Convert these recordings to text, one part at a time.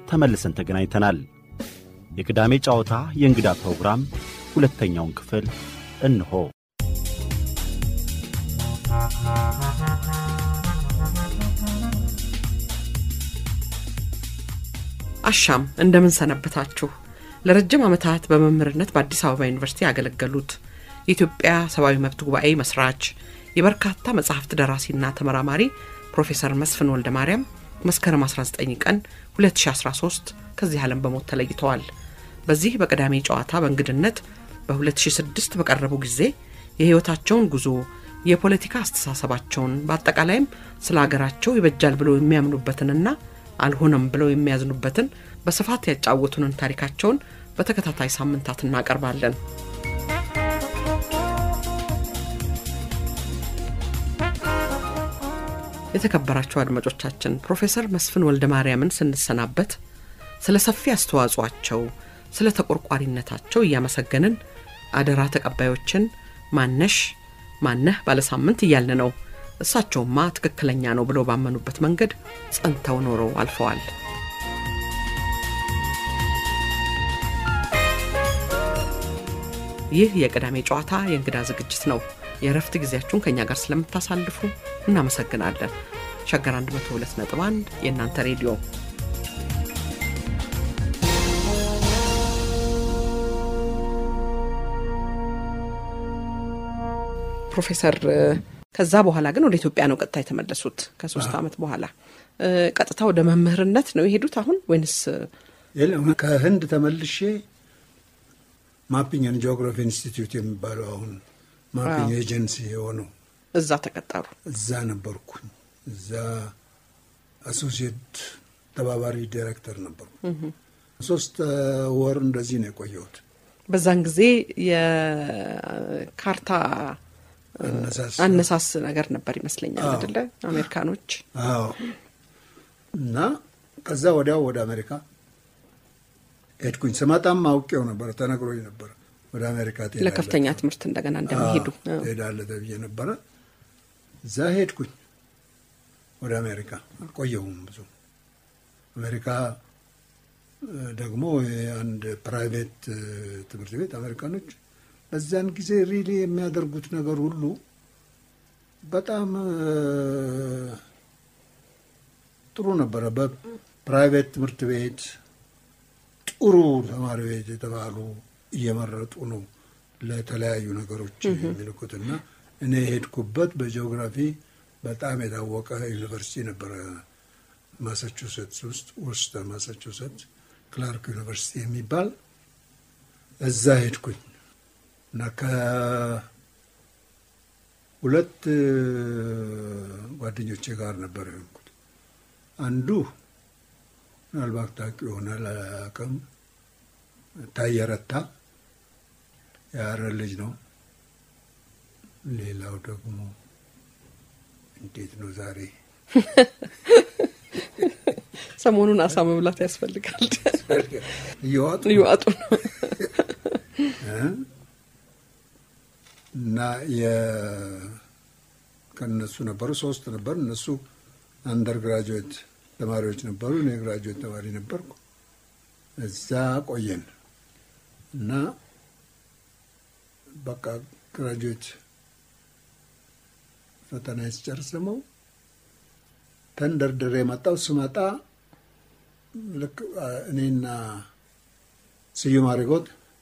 ተመልሰን ተገናኝተናል። የቅዳሜ ጨዋታ የእንግዳ ፕሮግራም ሁለተኛውን ክፍል እንሆ። አሻም እንደምን ሰነበታችሁ። ለረጅም ዓመታት በመምህርነት በአዲስ አበባ ዩኒቨርሲቲ ያገለገሉት የኢትዮጵያ ሰብአዊ መብት ጉባኤ መስራች የበርካታ መጽሐፍት ደራሲና ተመራማሪ ፕሮፌሰር መስፍን ወልደ ማርያም መስከረም 19 ቀን 2013 ከዚህ ዓለም በሞት ተለይተዋል። በዚህ በቅዳሜ ጨዋታ በእንግድነት በ2006 በቀረቡ ጊዜ የሕይወታቸውን ጉዞ፣ የፖለቲካ አስተሳሰባቸውን፣ በአጠቃላይም ስለ አገራቸው ይበጃል ብለው የሚያምኑበትንና አልሆነም ብለው የሚያዝኑበትን በስፋት ያጫወቱንን ታሪካቸውን በተከታታይ ሳምንታት እናቀርባለን። የተከበራቸው አድማጮቻችን ፕሮፌሰር መስፍን ወልደ ማርያምን ስንሰናበት ስለ ሰፊ አስተዋጽኦአቸው፣ ስለ ተቆርቋሪነታቸው እያመሰገንን አደራ ተቀባዮችን ማነሽ ማነህ ባለሳምንት እያልን ነው። እሳቸውማ ትክክለኛ ነው ብለው ባመኑበት መንገድ ጸንተው ኖረው አልፈዋል። ይህ የቅዳሜ ጨዋታ የእንግዳ ዝግጅት ነው። የእረፍት ጊዜያችሁን ከእኛ ጋር ስለምታሳልፉ እናመሰግናለን። ሸገር 102.1 የእናንተ ሬዲዮ ፕሮፌሰር ከዛ በኋላ ግን ወደ ኢትዮጵያ ነው ቀጥታ የተመለሱት። ከሶስት ዓመት በኋላ ቀጥታ ወደ መምህርነት ነው የሄዱት አሁን ወይንስ? የለም ከህንድ ተመልሼ ማፒንግ ኤንድ ጂኦግራፊ ኢንስቲትዩት የሚባለው አሁን ማፒንግ ኤጀንሲ የሆነው እዛ ተቀጠሩ። እዛ ነበርኩኝ። እዛ አሶሲየት ተባባሪ ዲሬክተር ነበርኩ። ሶስት ወር እንደዚህ ነው የቆየሁት። በዛን ጊዜ የካርታ አነሳስ ነገር ነበር ይመስለኛል አይደለ? አሜሪካኖች። አዎ። እና ከዛ ወዲያው ወደ አሜሪካ ሄድኩኝ። ስመጣም አውቄው ነበረ፣ ተነግሮኝ ነበረ ወደ አሜሪካ ትሄዳለህ፣ ለከፍተኛ ትምህርት እንደገና እንደሚሄዱ ትሄዳለህ ተብዬ ነበረ። እዛ ሄድኩኝ ወደ አሜሪካ። አልቆየሁም ብዙ። አሜሪካ ደግሞ አንድ ፕራይቬት ትምህርት ቤት አሜሪካኖች በዛን ጊዜ ሪሊ የሚያደርጉት ነገር ሁሉ በጣም ጥሩ ነበረ። በፕራይቬት ትምህርት ቤት ጥሩ ተማሪ ቤት የተባሉ እየመረጡ ነው ለተለያዩ ነገሮች የሚልኩትና እኔ የሄድኩበት በጂኦግራፊ በጣም የታወቀ ዩኒቨርሲቲ ነበረ ማሳቹሴትስ ውስጥ ውስጥ ማሳቹሴትስ ክላርክ ዩኒቨርሲቲ የሚባል እዛ ሄድኩኝ እና ከሁለት ጓደኞቼ ጋር ነበር የሆንኩት። አንዱ ምናልባት ታውቂ ይሆናል አላውቅም፣ ታየረታ የሀረር ልጅ ነው። ሌላው ደግሞ እንዴት ነው ዛሬ ሰሞኑን አሳ መብላት ያስፈልጋል። እየዋጡ እየዋጡ ነው እና ከእነሱ ነበሩ ሶስት ነበሩ። እነሱ አንደር ግራጁዌት ተማሪዎች ነበሩ። እኔ ግራጁዌት ተማሪ ነበርኩ። እዛ ቆየን እና በቃ ግራጁዌት ፈተና ስጨርስ ደግሞ ተንደርድሬ የመጣው ስመጣ ልክ እኔና ስዩም አሪጎት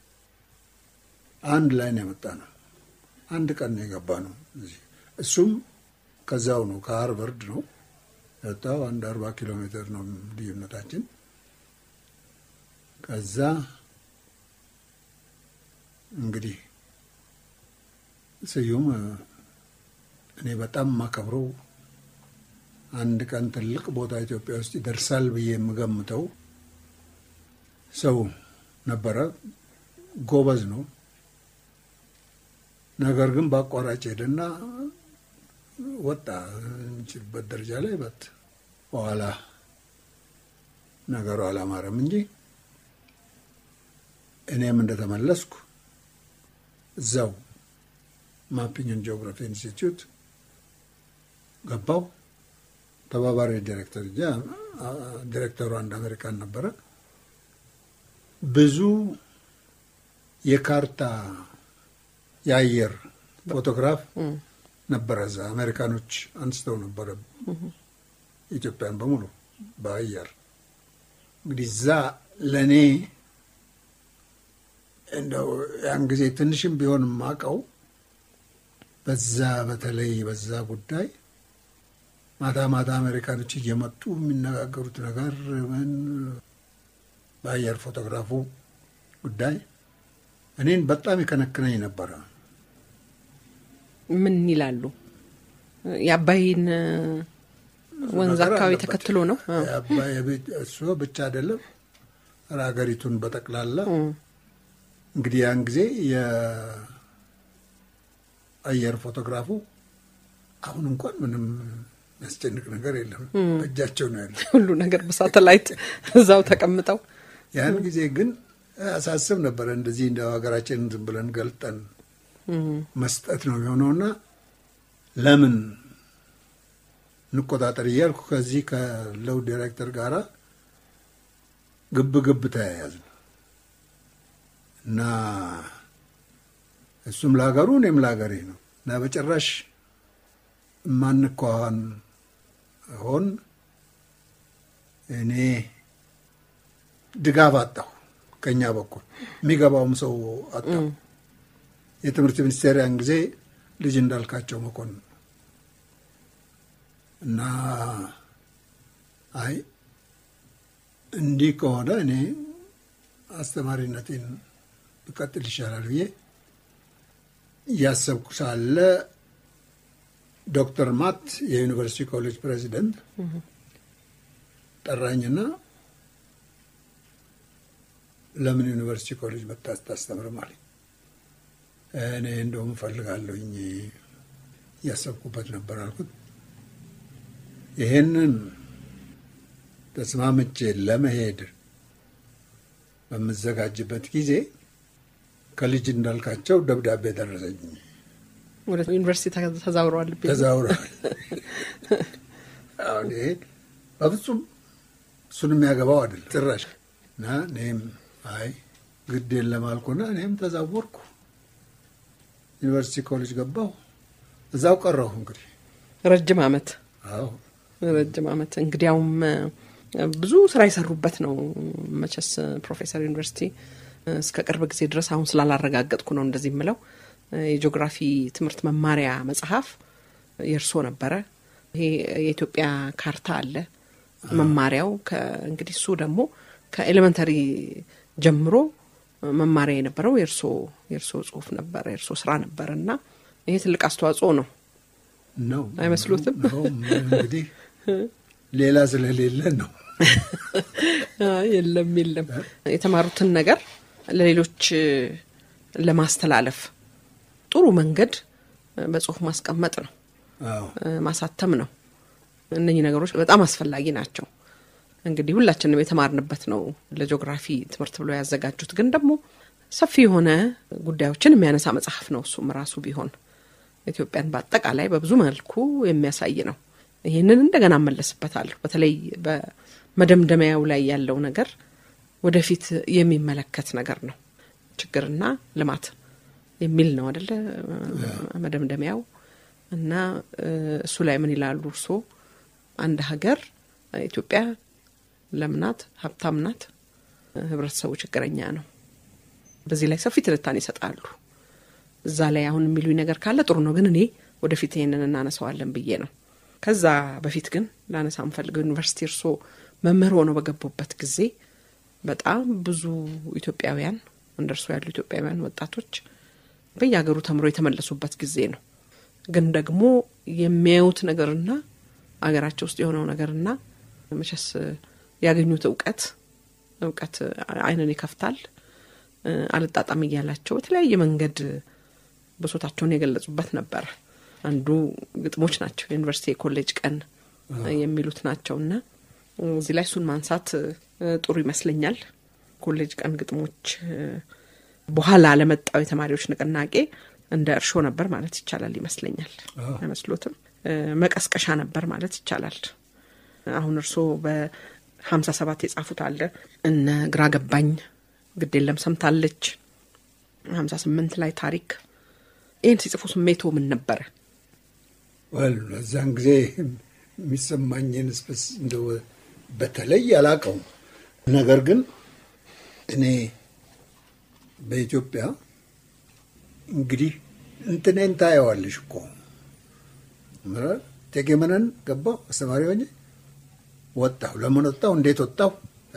አንድ ላይ ነው የመጣ ነው። አንድ ቀን ነው የገባ ነው። እሱም ከዛው ነው ከሃርቨርድ ነው የወጣው። አንድ አርባ ኪሎ ሜትር ነው ልዩነታችን። ከዛ እንግዲህ ስዩም እኔ በጣም ማከብረው አንድ ቀን ትልቅ ቦታ ኢትዮጵያ ውስጥ ይደርሳል ብዬ የምገምተው ሰው ነበረ። ጎበዝ ነው። ነገር ግን በአቋራጭ ሄደና ወጣ የሚችልበት ደረጃ ላይ በት በኋላ ነገሩ አላማረም እንጂ እኔም እንደተመለስኩ እዛው ማፒንግ ኤንድ ጂኦግራፊ ኢንስቲትዩት ገባው። ተባባሪ ዲሬክተር እ ዲሬክተሩ አንድ አሜሪካን ነበረ። ብዙ የካርታ የአየር ፎቶግራፍ ነበረ እዛ አሜሪካኖች አንስተው ነበረ ኢትዮጵያን በሙሉ በአየር እንግዲህ እዛ ለእኔ እንደው ያን ጊዜ ትንሽም ቢሆን የማውቀው በዛ በተለይ በዛ ጉዳይ ማታ ማታ አሜሪካኖች እየመጡ የሚነጋገሩት ነገር ምን በአየር ፎቶግራፉ ጉዳይ እኔን በጣም ይከነክነኝ ነበረ። ምን ይላሉ? የአባይን ወንዝ ነገር አካባቢ አለበት። ተከትሎ ነው። አ፣ የአባይ ቤት- እሱ ብቻ አይደለም ሀገሪቱን በጠቅላላ እንግዲህ ያን ጊዜ የአየር ፎቶግራፉ አሁን እንኳን ምንም የሚያስጨንቅ ነገር የለም፣ በእጃቸው ነው ያለው። ሁሉ ነገር በሳተላይት እዛው ተቀምጠው ያን ጊዜ ግን አሳስብ ነበረ እንደዚህ እንደ ሀገራችንን ዝም ብለን ገልጠን መስጠት ነው የሆነውና ለምን እንቆጣጠር እያልኩ ከዚህ ከለው ዲሬክተር ጋራ ግብ ግብ ተያያዝን እና እሱም ለሀገሩ እኔም ለሀገሬ ነው እና በጭራሽ የማንኳኋን ሆን እኔ ድጋፍ አጣሁ። ከኛ በኩል የሚገባውም ሰው አጣሁ። የትምህርት ሚኒስቴር ያን ጊዜ ልጅ እንዳልካቸው መኮንን እና አይ እንዲህ ከሆነ እኔ አስተማሪነቴን ብቀጥል ይሻላል ብዬ እያሰብኩ ሳለ ዶክተር ማት የዩኒቨርሲቲ ኮሌጅ ፕሬዚደንት ጠራኝና ለምን ዩኒቨርሲቲ ኮሌጅ መጣ ስታስተምርም አለኝ። እኔ እንደውም እፈልጋለሁኝ እያሰብኩበት ነበር አልኩት። ይሄንን ተስማምቼ ለመሄድ በምዘጋጅበት ጊዜ ከልጅ እንዳልካቸው ደብዳቤ ደረሰኝ። ወደ ዩኒቨርሲቲ ተ- ተዛውረዋል። ቤት ተዛውረዋል። አሁን ይሄ በፍጹም እሱን የሚያገባው አይደለም ጭራሽ። እና እኔም አይ ግድ የለም አልኩና እኔም ተዛወርኩ። ዩኒቨርሲቲ ኮሌጅ ገባሁ። እዛው ቀረሁ እንግዲህ። ረጅም ዓመት አዎ ረጅም ዓመት እንግዲያውም እ፣ ብዙ ስራ የሰሩበት ነው። መቼስ ፕሮፌሰር ዩኒቨርሲቲ እ፣ እስከ ቅርብ ጊዜ ድረስ አሁን ስላላረጋገጥኩ ነው እንደዚህ የምለው እ፣ የጂኦግራፊ ትምህርት መማሪያ መጽሐፍ የእርሶ ነበረ። ይሄ የኢትዮጵያ ካርታ አለ መማሪያው። ከ- እንግዲህ እሱ ደግሞ ከኤሌመንተሪ ጀምሮ መማሪያ የነበረው የእርሶ የእርሶ ጽሁፍ ነበረ የእርሶ ስራ ነበረ እና ይሄ ትልቅ አስተዋጽኦ ነው። ነው አይመስሉትም? ነው እንግዲህ ሌላ ስለሌለ ነው። አይ፣ የለም የለም የተማሩትን ነገር ለሌሎች እ፣ ለማስተላለፍ ጥሩ መንገድ እ፣ በጽሁፍ ማስቀመጥ ነው አዎ እ፣ ማሳተም ነው። እነኚህ ነገሮች በጣም አስፈላጊ ናቸው። እንግዲህ ሁላችንም የተማርንበት ነው ለጂኦግራፊ ትምህርት ብለው ያዘጋጁት። ግን ደግሞ ሰፊ የሆነ ጉዳዮችን የሚያነሳ መጽሐፍ ነው። እሱም ራሱ ቢሆን ኢትዮጵያን በአጠቃላይ በብዙ መልኩ የሚያሳይ ነው። ይህንን እንደገና እመለስበታለሁ። በተለይ በመደምደሚያው ላይ ያለው ነገር ወደፊት የሚመለከት ነገር ነው። ችግርና ልማት የሚል ነው አደለ መደምደሚያው እና እ፣ እሱ ላይ ምን ይላሉ እርስዎ? አንድ ሀገር ኢትዮጵያ ለምናት ሀብታም ናት፣ ህብረተሰቡ ችግረኛ ነው። በዚህ ላይ ሰፊ ትንታኔ ይሰጣሉ። እዛ ላይ አሁን የሚሉኝ ነገር ካለ ጥሩ ነው፣ ግን እኔ ወደፊት ይሄንን እናነሳዋለን ብዬ ነው። ከዛ በፊት ግን ላነሳ የምፈልገው ዩኒቨርሲቲ እርስዎ መምህር ሆነው በገቡበት ጊዜ በጣም ብዙ ኢትዮጵያውያን እንደ እርስዎ ያሉ ኢትዮጵያውያን ወጣቶች በየሀገሩ ተምሮ የተመለሱበት ጊዜ ነው። ግን ደግሞ የሚያዩት ነገርና አገራቸው ውስጥ የሆነው ነገርና መቼስ ያገኙት እውቀት እውቀት ዓይንን ይከፍታል። እ፣ አልጣጣም እያላቸው በተለያየ መንገድ ብሶታቸውን የገለጹበት ነበረ። አንዱ ግጥሞች ናቸው። የዩኒቨርሲቲ የኮሌጅ ቀን የሚሉት ናቸው እና እዚህ ላይ እሱን ማንሳት እ፣ ጥሩ ይመስለኛል። ኮሌጅ ቀን ግጥሞች እ፣ በኋላ ለመጣው የተማሪዎች ንቅናቄ እንደ እርሾ ነበር ማለት ይቻላል ይመስለኛል። አይመስሎትም? እ፣ መቀስቀሻ ነበር ማለት ይቻላል። አሁን እርስዎ በሀምሳ ሰባት የጻፉት አለ እነ ግራ ገባኝ፣ ግድ የለም ሰምታለች፣ ሀምሳ ስምንት ላይ ታሪክ። ይህን ሲጽፉ ስሜቶ ምን ነበረ? ወል በዛን ጊዜ የሚሰማኝን ስስ እንደ በተለይ አላውቀውም። ነገር ግን እኔ በኢትዮጵያ እንግዲህ እንትኔን ታየዋለሽ እኮ ቴጌመነን ገባሁ አስተማሪ ሆኜ ወጣሁ። ለምን ወጣሁ? እንዴት ወጣሁ?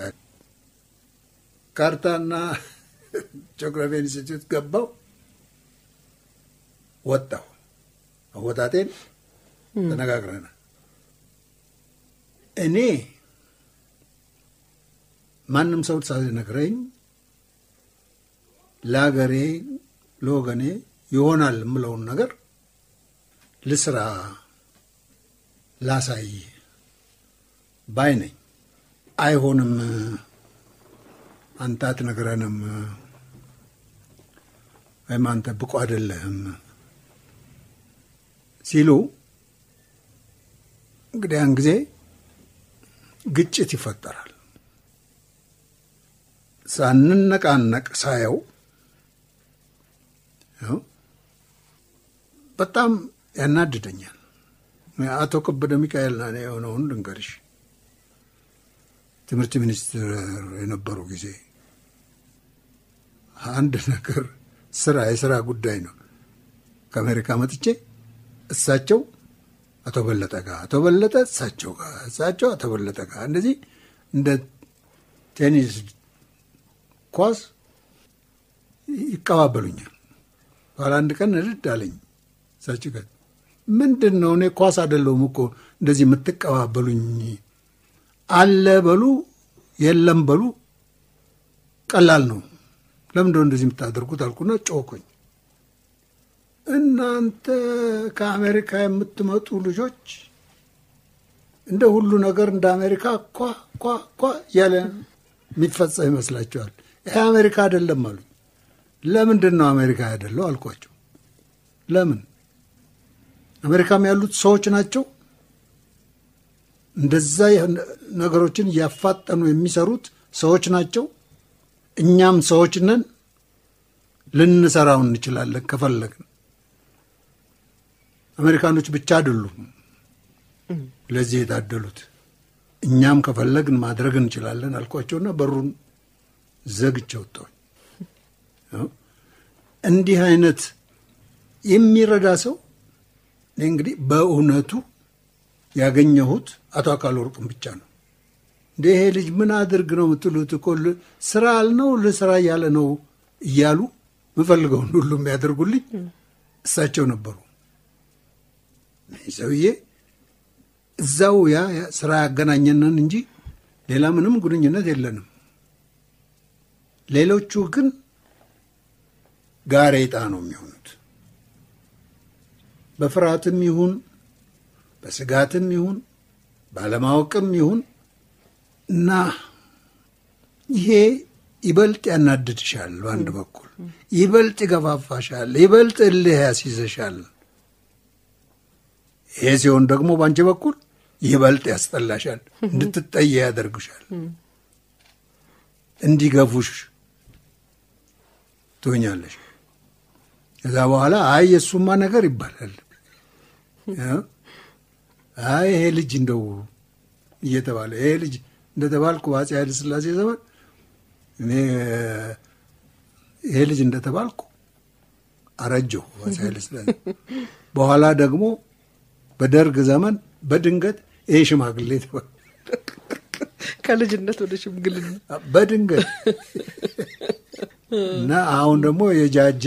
ካርታና ጂኦግራፊ ኢንስቲትዩት ገባሁ፣ ወጣሁ። አወጣጤን ተነጋግረናል። እኔ ማንም ሰው ሳይነግረኝ ለሀገሬ ለወገኔ ይሆናል የምለውን ነገር ልስራ ላሳይ ባይ ነኝ። አይሆንም፣ አንተ አትነግረንም፣ ወይም አንተ ብቁ አይደለህም ሲሉ እንግዲህ ያን ጊዜ ግጭት ይፈጠራል። ሳንነቃነቅ ሳየው በጣም ያናድደኛል። አቶ ከበደ ሚካኤል ና የሆነውን ልንገርሽ። ትምህርት ሚኒስትር የነበሩ ጊዜ አንድ ነገር ስራ የስራ ጉዳይ ነው ከአሜሪካ መጥቼ እሳቸው አቶ በለጠ ጋር አቶ በለጠ እሳቸው ጋር እሳቸው አቶ በለጠ ጋር እንደዚህ እንደ ቴኒስ ኳስ ይቀባበሉኛል። በኋላ አንድ ቀን ንድድ አለኝ። እሳቸው ጋር ምንድን ነው እኔ ኳስ አይደለሁም እኮ እንደዚህ የምትቀባበሉኝ፣ አለ በሉ የለም በሉ ቀላል ነው። ለምንድነው እንደዚህ የምታደርጉት አልኩና ጮኩኝ። እናንተ ከአሜሪካ የምትመጡ ልጆች እንደ ሁሉ ነገር እንደ አሜሪካ ኳ ኳ ኳ እያለ የሚፈጸም ይመስላችኋል? ይሄ አሜሪካ አይደለም አሉኝ። ለምንድን ነው አሜሪካ አይደለው አልኳቸው። ለምን አሜሪካም ያሉት ሰዎች ናቸው። እንደዛ ነገሮችን እያፋጠኑ የሚሰሩት ሰዎች ናቸው። እኛም ሰዎች ነን፣ ልንሰራው እንችላለን ከፈለግን። አሜሪካኖች ብቻ አይደሉም ለዚህ የታደሉት፣ እኛም ከፈለግን ማድረግ እንችላለን አልኳቸውና በሩን ዘግቼ ወጣሁኝ። እንዲህ አይነት የሚረዳ ሰው እንግዲህ በእውነቱ ያገኘሁት አቶ አካል ወርቅም ብቻ ነው። እንደ ይሄ ልጅ ምን አድርግ ነው የምትሉት? እኮ ስራ አልነው ልስራ እያለ ነው እያሉ ምፈልገውን ሁሉ የሚያደርጉልኝ እሳቸው ነበሩ። ሰውዬ እዛው ያ ስራ ያገናኘንን እንጂ ሌላ ምንም ግንኙነት የለንም። ሌሎቹ ግን ጋሬጣ ነው የሚሆኑት። በፍርሃትም ይሁን በስጋትም ይሁን ባለማወቅም ይሁን እና ይሄ ይበልጥ ያናድድሻል፣ በአንድ በኩል ይበልጥ ይገፋፋሻል፣ ይበልጥ እልህ ያስይዘሻል። ይሄ ሲሆን ደግሞ በአንቺ በኩል ይበልጥ ያስጠላሻል፣ እንድትጠየ ያደርግሻል፣ እንዲገፉሽ ትሆኛለሽ። ከዛ በኋላ አይ የእሱማ ነገር ይባላል። አይ ይሄ ልጅ እንደው እየተባለ ይሄ ልጅ እንደተባልኩ በአፄ ኃይለ ሥላሴ ዘመን እኔ ይሄ ልጅ እንደተባልኩ አረጀሁ በአፄ ኃይለ ሥላሴ። በኋላ ደግሞ በደርግ ዘመን በድንገት ይሄ ሽማግሌ ተባለ። ከልጅነት ወደ ሽምግልና በድንገት እና አሁን ደግሞ የጃጀ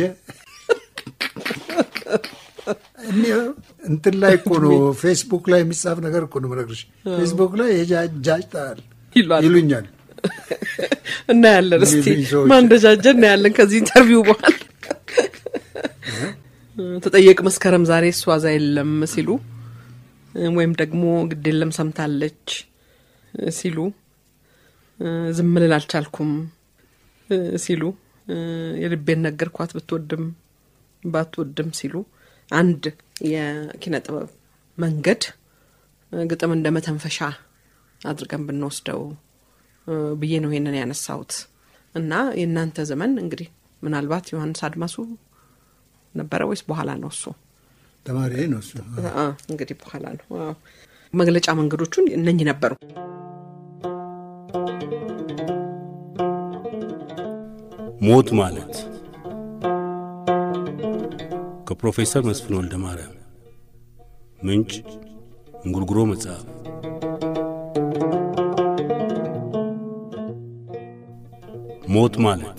እንትን ላይ እኮ ነው ፌስቡክ ላይ የሚጻፍ ነገር እኮ ነው የምነግርሽ። ፌስቡክ ላይ የጃጅታል ይሉኛል። እናያለን። እስቲ የሚሉኝ ሰዎች። ማን እንደጃጀ እናያለን ከዚህ ኢንተርቪው በኋላ። ተጠየቅ መስከረም ዛሬ እሷ እዛ የለም ሲሉ ወይም ደግሞ ግድ የለም ሰምታለች ሲሉ ዝም ልል አልቻልኩም ሲሉ የልቤን ነገርኳት ብትወድም ባትወድም ሲሉ አንድ የኪነ ጥበብ መንገድ ግጥም እንደ መተንፈሻ አድርገን ብንወስደው ብዬ ነው ይሄንን ያነሳሁት። እና የእናንተ ዘመን እንግዲህ ምናልባት ዮሐንስ አድማሱ ነበረ ወይስ በኋላ ነው እሱ? ተማሪ ነው እሱ። እንግዲህ በኋላ ነው። መግለጫ መንገዶቹን እነኚህ ነበሩ። ሞት ማለት ከፕሮፌሰር መስፍን ወልደ ማርያም ምንጭ እንጉርጉሮ መጽሐፍ ሞት ማለት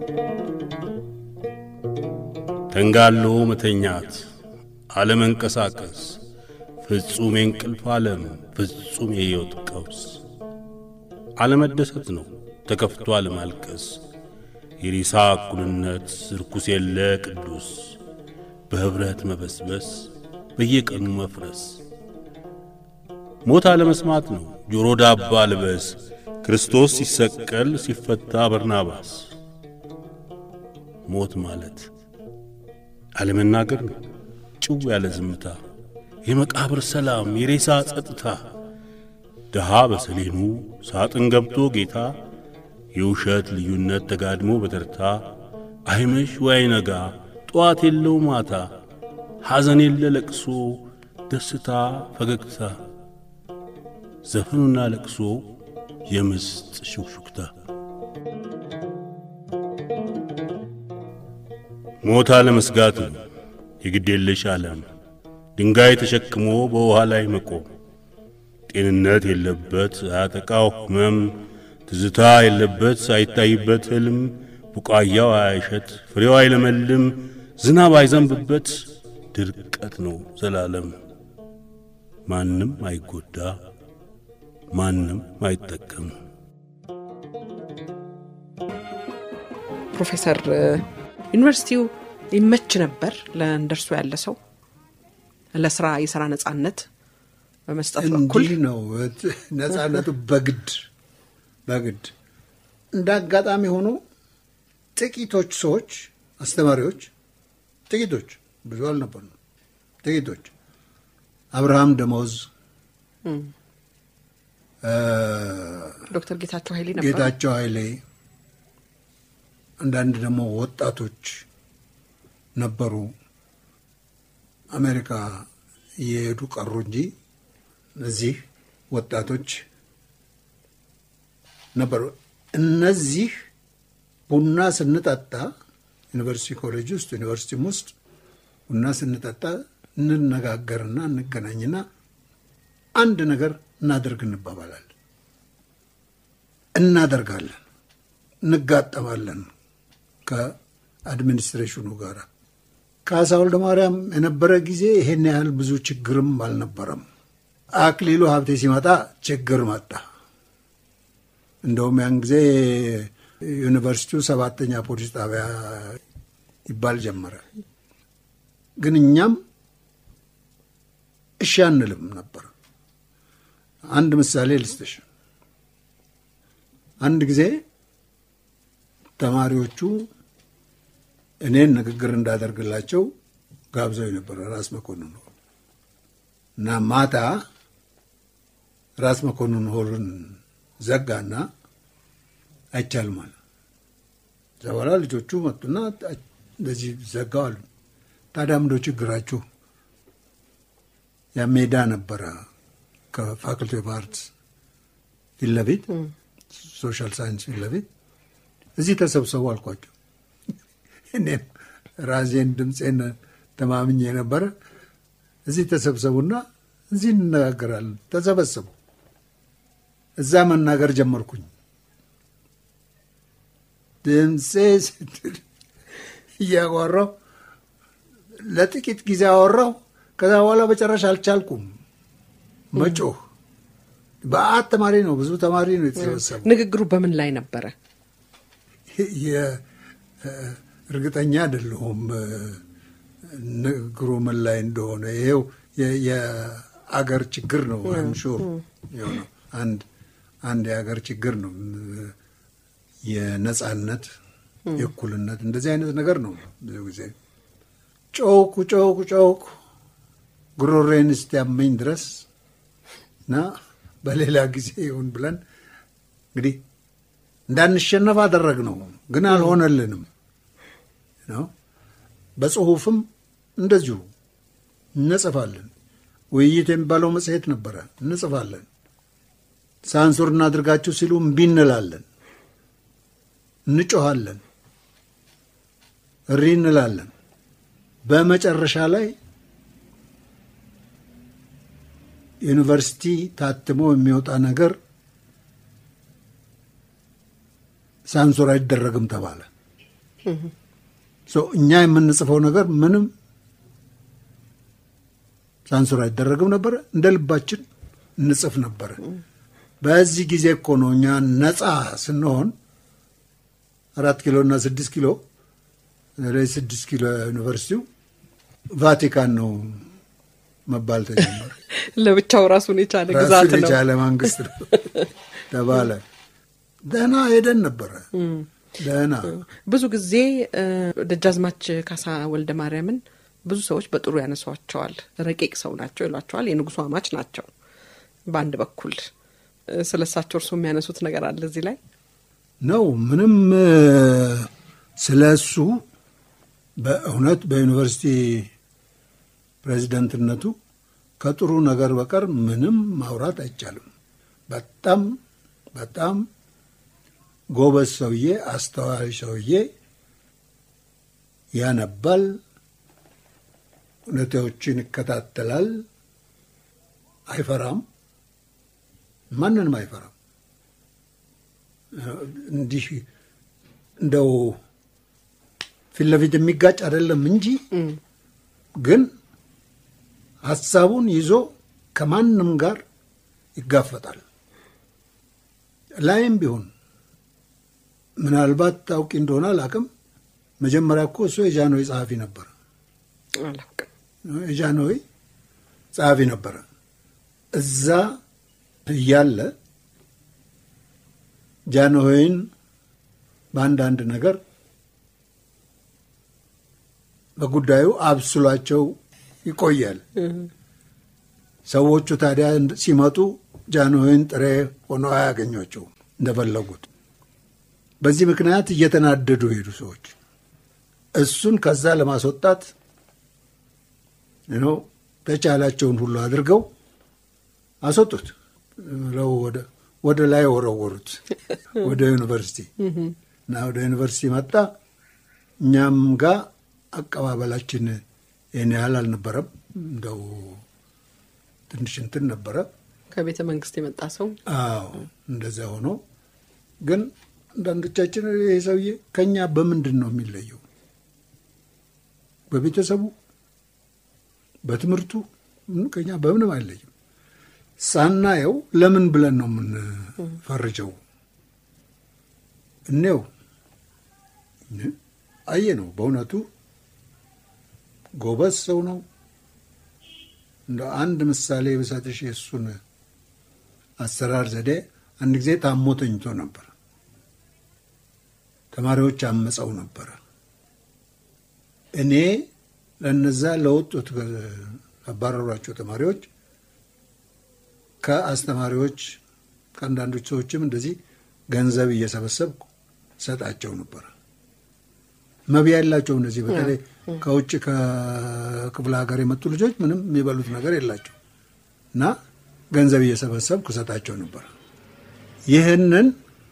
ተንጋሎ መተኛት፣ አለመንቀሳቀስ፣ ፍጹም የእንቅልፍ ዓለም፣ ፍጹም የሕይወት ቀውስ፣ አለመደሰት ነው ተከፍቶ አለማልቀስ፣ የሬሳ እኩልነት፣ ርኩስ የለ ቅዱስ፣ በኅብረት መበስበስ፣ በየቀኑ መፍረስ። ሞት አለመስማት ነው ጆሮ ዳባ ልበስ፣ ክርስቶስ ሲሰቀል ሲፈታ በርናባስ። ሞት ማለት አለመናገር ነው ጭው ያለ ዝምታ፣ የመቃብር ሰላም፣ የሬሳ ጸጥታ፣ ድሃ በሰሌኑ ሳጥን ገብቶ ጌታ፣ የውሸት ልዩነት ተጋድሞ በተርታ፣ አይመሽ ወይ አይነጋ፣ ጠዋት የለው ማታ፣ ሐዘን የለ ለቅሶ፣ ደስታ ፈገግታ፣ ዘፈኑና ለቅሶ የምስጥ ሹክሹክታ። ሞት አለመስጋት ነው የግዴለሽ ዓለም ድንጋይ ተሸክሞ በውሃ ላይ መቆም ጤንነት የለበት አያጠቃው ሕመም ትዝታ የለበት ሳይታይበት ሕልም ቡቃያው አያሸት ፍሬው አይለመልም ዝናብ አይዘንብበት ድርቀት ነው ዘላለም ማንም አይጎዳ ማንም አይጠቀም። ፕሮፌሰር ዩኒቨርሲቲው ይመች ነበር ለእንደርሱ ያለ ሰው ለስራ የስራ ነጻነት በመስጠት በኩል እንዲህ ነው ነጻነቱ። በግድ በግድ እንደ አጋጣሚ ሆኖ ጥቂቶች ሰዎች አስተማሪዎች፣ ጥቂቶች ብዙ አልነበሩ፣ ጥቂቶች አብርሃም ደሞዝ፣ ዶክተር ጌታቸው ኃይሌ ነበሩ። ጌታቸው ኃይሌ፣ አንዳንድ ደግሞ ወጣቶች ነበሩ። አሜሪካ እየሄዱ ቀሩ እንጂ እነዚህ ወጣቶች ነበሩ። እነዚህ ቡና ስንጠጣ ዩኒቨርሲቲ ኮሌጅ ውስጥ ዩኒቨርሲቲም ውስጥ ቡና ስንጠጣ እንነጋገርና እንገናኝና አንድ ነገር እናደርግ እንባባላለን፣ እናደርጋለን፣ እንጋጠማለን ከአድሚኒስትሬሽኑ ጋር ካሳ ወልደ ማርያም የነበረ ጊዜ ይሄን ያህል ብዙ ችግርም አልነበረም። አክሊሉ ሀብቴ ሲመጣ ችግር መጣ። እንደውም ያን ጊዜ ዩኒቨርሲቲው ሰባተኛ ፖሊስ ጣቢያ ይባል ጀመረ። ግን እኛም እሺ አንልም ነበር። አንድ ምሳሌ ልስጥሽ። አንድ ጊዜ ተማሪዎቹ እኔን ንግግር እንዳደርግላቸው ጋብዘው የነበረ ራስ መኮንን ሆል እና ማታ ራስ መኮንን ሆልን ዘጋና አይቻልም አለ። እዛ በኋላ ልጆቹ መጡና እንደዚህ ዘጋው አሉ። ታዲያ ምንድነው ችግራችሁ? ያ ሜዳ ነበረ ከፋክልቲ ኦፍ አርትስ ፊት ለፊት ሶሻል ሳይንስ ፊት ለፊት እዚህ ተሰብሰቡ አልኳቸው። እኔም ራሴን ድምፄን ተማምኜ ነበረ። እዚህ ተሰብሰቡና እዚህ እንነጋገራለን። ተሰበሰቡ። እዛ መናገር ጀመርኩኝ። ድምፄ ስትል እያወራሁ ለጥቂት ጊዜ አወራሁ። ከዛ በኋላ በጨረሻ አልቻልኩም መጮህ። በአት ተማሪ ነው፣ ብዙ ተማሪ ነው የተሰበሰቡ። ንግግሩ በምን ላይ ነበረ? እርግጠኛ አይደለሁም ንግግሩ ምን ላይ እንደሆነ። ይሄው የአገር ችግር ነው ሹር የሆነው አንድ አንድ የሀገር ችግር ነው። የነጻነት የእኩልነት እንደዚህ አይነት ነገር ነው። ብዙ ጊዜ ጮኩ ጮኩ ጮኩ ጉሮሬን እስኪያመኝ ድረስ እና በሌላ ጊዜ ይሁን ብለን እንግዲህ እንዳንሸነፍ አደረግ ነው፣ ግን አልሆነልንም ነው። በጽሁፍም እንደዚሁ እንጽፋለን። ውይይት የሚባለው መጽሔት ነበረ፣ እንጽፋለን። ሳንሱር እናድርጋችሁ ሲሉ እምቢ እንላለን፣ እንጮኋለን፣ እሪ እንላለን። በመጨረሻ ላይ ዩኒቨርሲቲ ታትሞ የሚወጣ ነገር ሳንሱር አይደረግም ተባለ። እኛ የምንጽፈው ነገር ምንም ሳንሱር አይደረግም ነበረ። እንደ ልባችን እንጽፍ ነበረ። በዚህ ጊዜ እኮ ነው እኛ ነፃ ስንሆን አራት ኪሎ እና ስድስት ኪሎ ስድስት ኪሎ ዩኒቨርሲቲው ቫቲካን ነው መባል ተጀመረ። ለብቻው ራሱን የቻለ ግዛት ራሱን ነው። የቻለ መንግስት ነው ተባለ። ደህና ሄደን ነበረ። ደህና ብዙ ጊዜ እ፣ ደጃዝማች ካሳ ወልደ ማርያምን ብዙ ሰዎች በጥሩ ያነሷቸዋል። ረቂቅ ሰው ናቸው ይሏቸዋል። የንጉሱ አማች ናቸው። በአንድ በኩል እ፣ ስለ እሳቸው እርሱ የሚያነሱት ነገር አለ እዚህ ላይ ነው። ምንም ስለ እሱ በእውነት በዩኒቨርሲቲ ፕሬዚደንትነቱ ከጥሩ ነገር በቀር ምንም ማውራት አይቻልም። በጣም በጣም ጎበዝ ሰውዬ፣ አስተዋይ ሰውዬ፣ ያነባል፣ ሁኔታዎችን ይከታተላል፣ አይፈራም፣ ማንንም አይፈራም። እንዲህ እንደው ፊት ለፊት የሚጋጭ አይደለም እንጂ ግን ሀሳቡን ይዞ ከማንም ጋር ይጋፈጣል። ላይም ቢሆን ምናልባት ታውቂ እንደሆነ አላውቅም። መጀመሪያ እኮ እሱ የጃንሆይ ጸሐፊ ነበረ። አላውቅም። የጃንሆይ ጸሐፊ ነበረ። እዛ እያለ ጃንሆይን በአንዳንድ ነገር በጉዳዩ አብስሏቸው ይቆያል። ሰዎቹ ታዲያ ሲመጡ ጃንሆይን ጥሬ ሆነው አያገኟቸውም እንደፈለጉት። በዚህ ምክንያት እየተናደዱ ሄዱ ሰዎች። እሱን ከዛ ለማስወጣት ነው ተቻላቸውን ሁሉ አድርገው አስወጡት ብለው ወደ ወደ ላይ ወረወሩት ወደ ዩኒቨርሲቲ እና ወደ ዩኒቨርሲቲ መጣ። እኛም ጋር አቀባበላችን ይህን ያህል አልነበረም። እንደው ትንሽ እንትን ነበረ። ከቤተ መንግስት የመጣ ሰው አዎ እንደዚያ ሆኖ ግን አንዳንዶቻችን ይህ ሰውዬ ከኛ በምንድን ነው የሚለየው? በቤተሰቡ፣ በትምህርቱ ከኛ በምንም አይለይም። ሳናየው ለምን ብለን ነው የምንፈርጀው? እኔው አየ ነው። በእውነቱ ጎበዝ ሰው ነው። እንደ አንድ ምሳሌ ብሰጥሽ የእሱን አሰራር ዘዴ አንድ ጊዜ ታሞ ተኝቶ ነበር። ተማሪዎች አመፀው ነበረ። እኔ ለነዛ ለወጡት አባረሯቸው ተማሪዎች ከአስተማሪዎች ከአንዳንዶች ሰዎችም እንደዚህ ገንዘብ እየሰበሰብኩ ሰጣቸው ነበረ። መብያ የላቸው እነዚህ በተለይ ከውጭ ከክፍለ ሀገር የመጡ ልጆች ምንም የሚበሉት ነገር የላቸው እና ገንዘብ እየሰበሰብኩ ሰጣቸው ነበር። ይህንን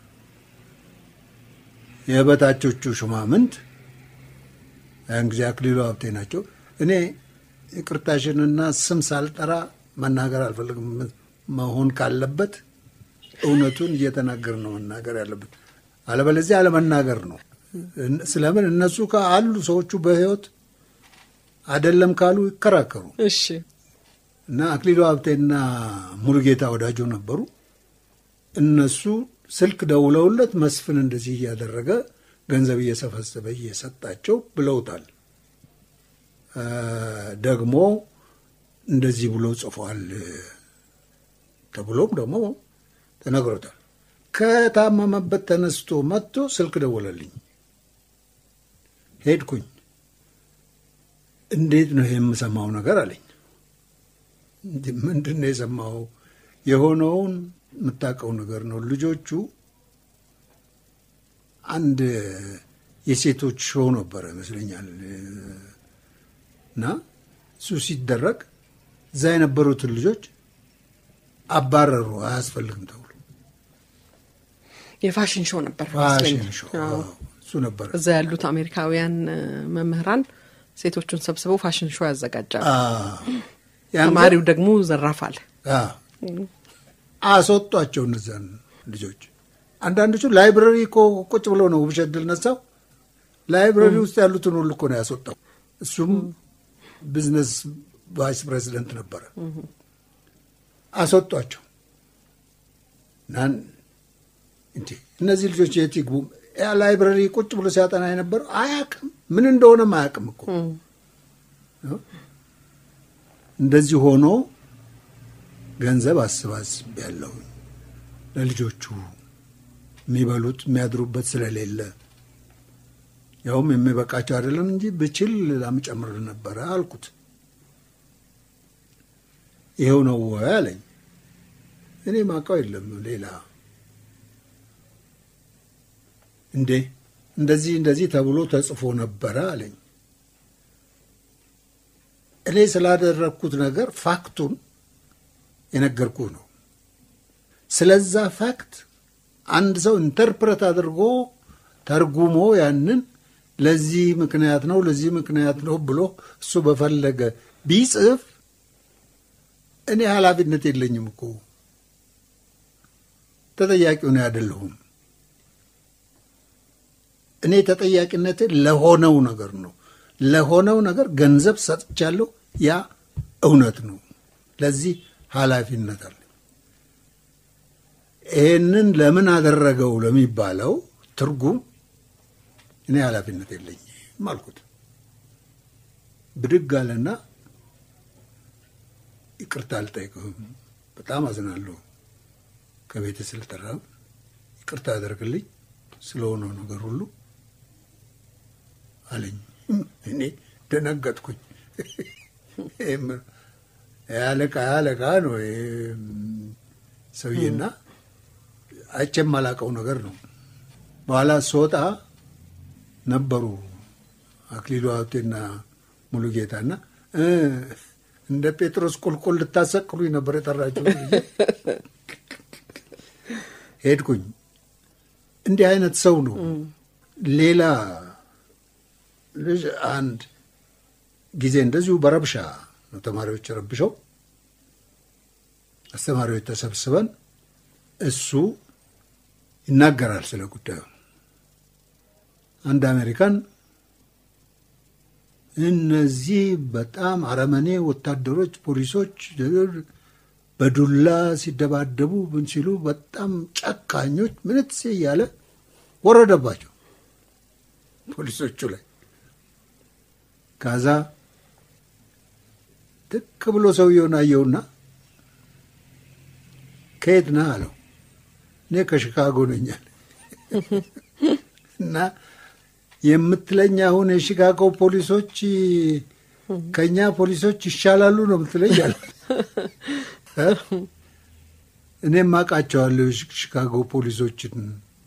የበታቾቹ ሹማምንት ያን ጊዜ አክሊሉ ሀብቴ ናቸው። እኔ ይቅርታሽንና ስም ሳልጠራ መናገር አልፈልግም። መሆን ካለበት እውነቱን እየተናገር ነው መናገር ያለበት፣ አለበለዚያ አለመናገር ነው። ስለምን እነሱ አሉ ሰዎቹ በህይወት አይደለም ካሉ ይከራከሩ እሺ እና አክሊሉ ሀብቴና ሙሉጌታ ወዳጆ ነበሩ። እነሱ ስልክ ደውለውለት መስፍን እንደዚህ እያደረገ ገንዘብ እየሰበሰበ እየሰጣቸው ብለውታል። ደግሞ እንደዚህ ብሎ ጽፏል ተብሎም ደግሞ ተነግሮታል። ከታመመበት ተነስቶ መጥቶ ስልክ ደወለልኝ። ሄድኩኝ። እንዴት ነው ይሄ የምሰማው ነገር አለኝ። ምንድን ነው የሰማው? የሆነውን የምታውቀው ነገር ነው። ልጆቹ አንድ የሴቶች ሾው ነበረ ይመስለኛል እና እሱ ሲደረግ እዛ የነበሩትን ልጆች አባረሩ። አያስፈልግም ተብሎ የፋሽን ሾው ነበር ፋሽን ይመስለኛል። ሾው አዎ። አዎ፣ እሱ ነበረ። እዛ ያሉት አሜሪካውያን እ፣ መምህራን ሴቶቹን ሰብስበው ፋሽን ሾው ያዘጋጃሉ። አዎ። ያን ተማሪው ደግሞ ዘራፋል። አዎ። አስወጧቸው እነዚያን ልጆች። አንዳንዶቹ ላይብረሪ እኮ ቁጭ ብሎ ነው ውብሸት ድል ነሳው ላይብረሪ ውስጥ ያሉትን ሁሉ እኮ ነው ያስወጣው። እሱም ቢዝነስ ቫይስ ፕሬዚደንት ነበረ። አስወጧቸው ናን እንዴ እነዚህ ልጆች የት ይግቡ? ያ ላይብረሪ ቁጭ ብሎ ሲያጠና የነበረው አያውቅም፣ ምን እንደሆነም አያውቅም እኮ እንደዚህ ሆኖ ገንዘብ አሰባስብ ያለው ለልጆቹ የሚበሉት የሚያድሩበት ስለሌለ ያውም የሚበቃቸው አይደለም እንጂ ብችል ላም ጨምር ነበረ አልኩት። ይኸው ነው ወይ አለኝ። እኔ ማውቀው የለም ሌላ እንዴ እንደዚህ እንደዚህ ተብሎ ተጽፎ ነበረ አለኝ። እኔ ስላደረግኩት ነገር ፋክቱን የነገርኩ ነው። ስለዛ ፋክት አንድ ሰው ኢንተርፕሬት አድርጎ ተርጉሞ ያንን ለዚህ ምክንያት ነው ለዚህ ምክንያት ነው ብሎ እሱ በፈለገ ቢጽፍ እኔ ኃላፊነት የለኝም እኮ ተጠያቂው እኔ አይደለሁም። እኔ ተጠያቂነት ለሆነው ነገር ነው። ለሆነው ነገር ገንዘብ ሰጥቻለሁ። ያ እውነት ነው። ለዚህ ኃላፊነት አለ። ይህንን ለምን አደረገው ለሚባለው ትርጉም እኔ ኃላፊነት የለኝም አልኩት። ብድግ አለና ይቅርታ አልጠይቅህም፣ በጣም አዝናለሁ ከቤት ስልጠራ ይቅርታ አደርግልኝ ስለሆነው ነገር ሁሉ አለኝ። እኔ ደነገጥኩኝ። ያለቃ ያለቃ ነው ይሄ ሰውዬና አይቼም የማላውቀው ነገር ነው። በኋላ ስወጣ ነበሩ አክሊሉ ሀብቴና ሙሉ ጌታና እ እንደ ጴጥሮስ ቁልቁል ልታሰቅሉኝ ነበር የጠራችሁ። ሄድኩኝ። እንዲህ አይነት ሰው ነው። ሌላ ልጅ አንድ ጊዜ እንደዚሁ በረብሻ ነው ተማሪዎች ረብሸው አስተማሪዎች ተሰብስበን እሱ ይናገራል ስለ ጉዳዩ። አንድ አሜሪካን እነዚህ በጣም አረመኔ ወታደሮች፣ ፖሊሶች በዱላ ሲደባደቡ ምን ሲሉ በጣም ጨካኞች ምንትሴ እያለ ወረደባቸው ፖሊሶቹ ላይ። ከዛ ትክ ብሎ ሰውየውን አየውና ከየት ነህ አለው። እኔ ከሽካጎ ነኛል እና የምትለኝ አሁን የሺካጎ ፖሊሶች ከእኛ ፖሊሶች ይሻላሉ ነው የምትለኝ አለ። እኔም አውቃቸዋለሁ ሺካጎ ፖሊሶችን።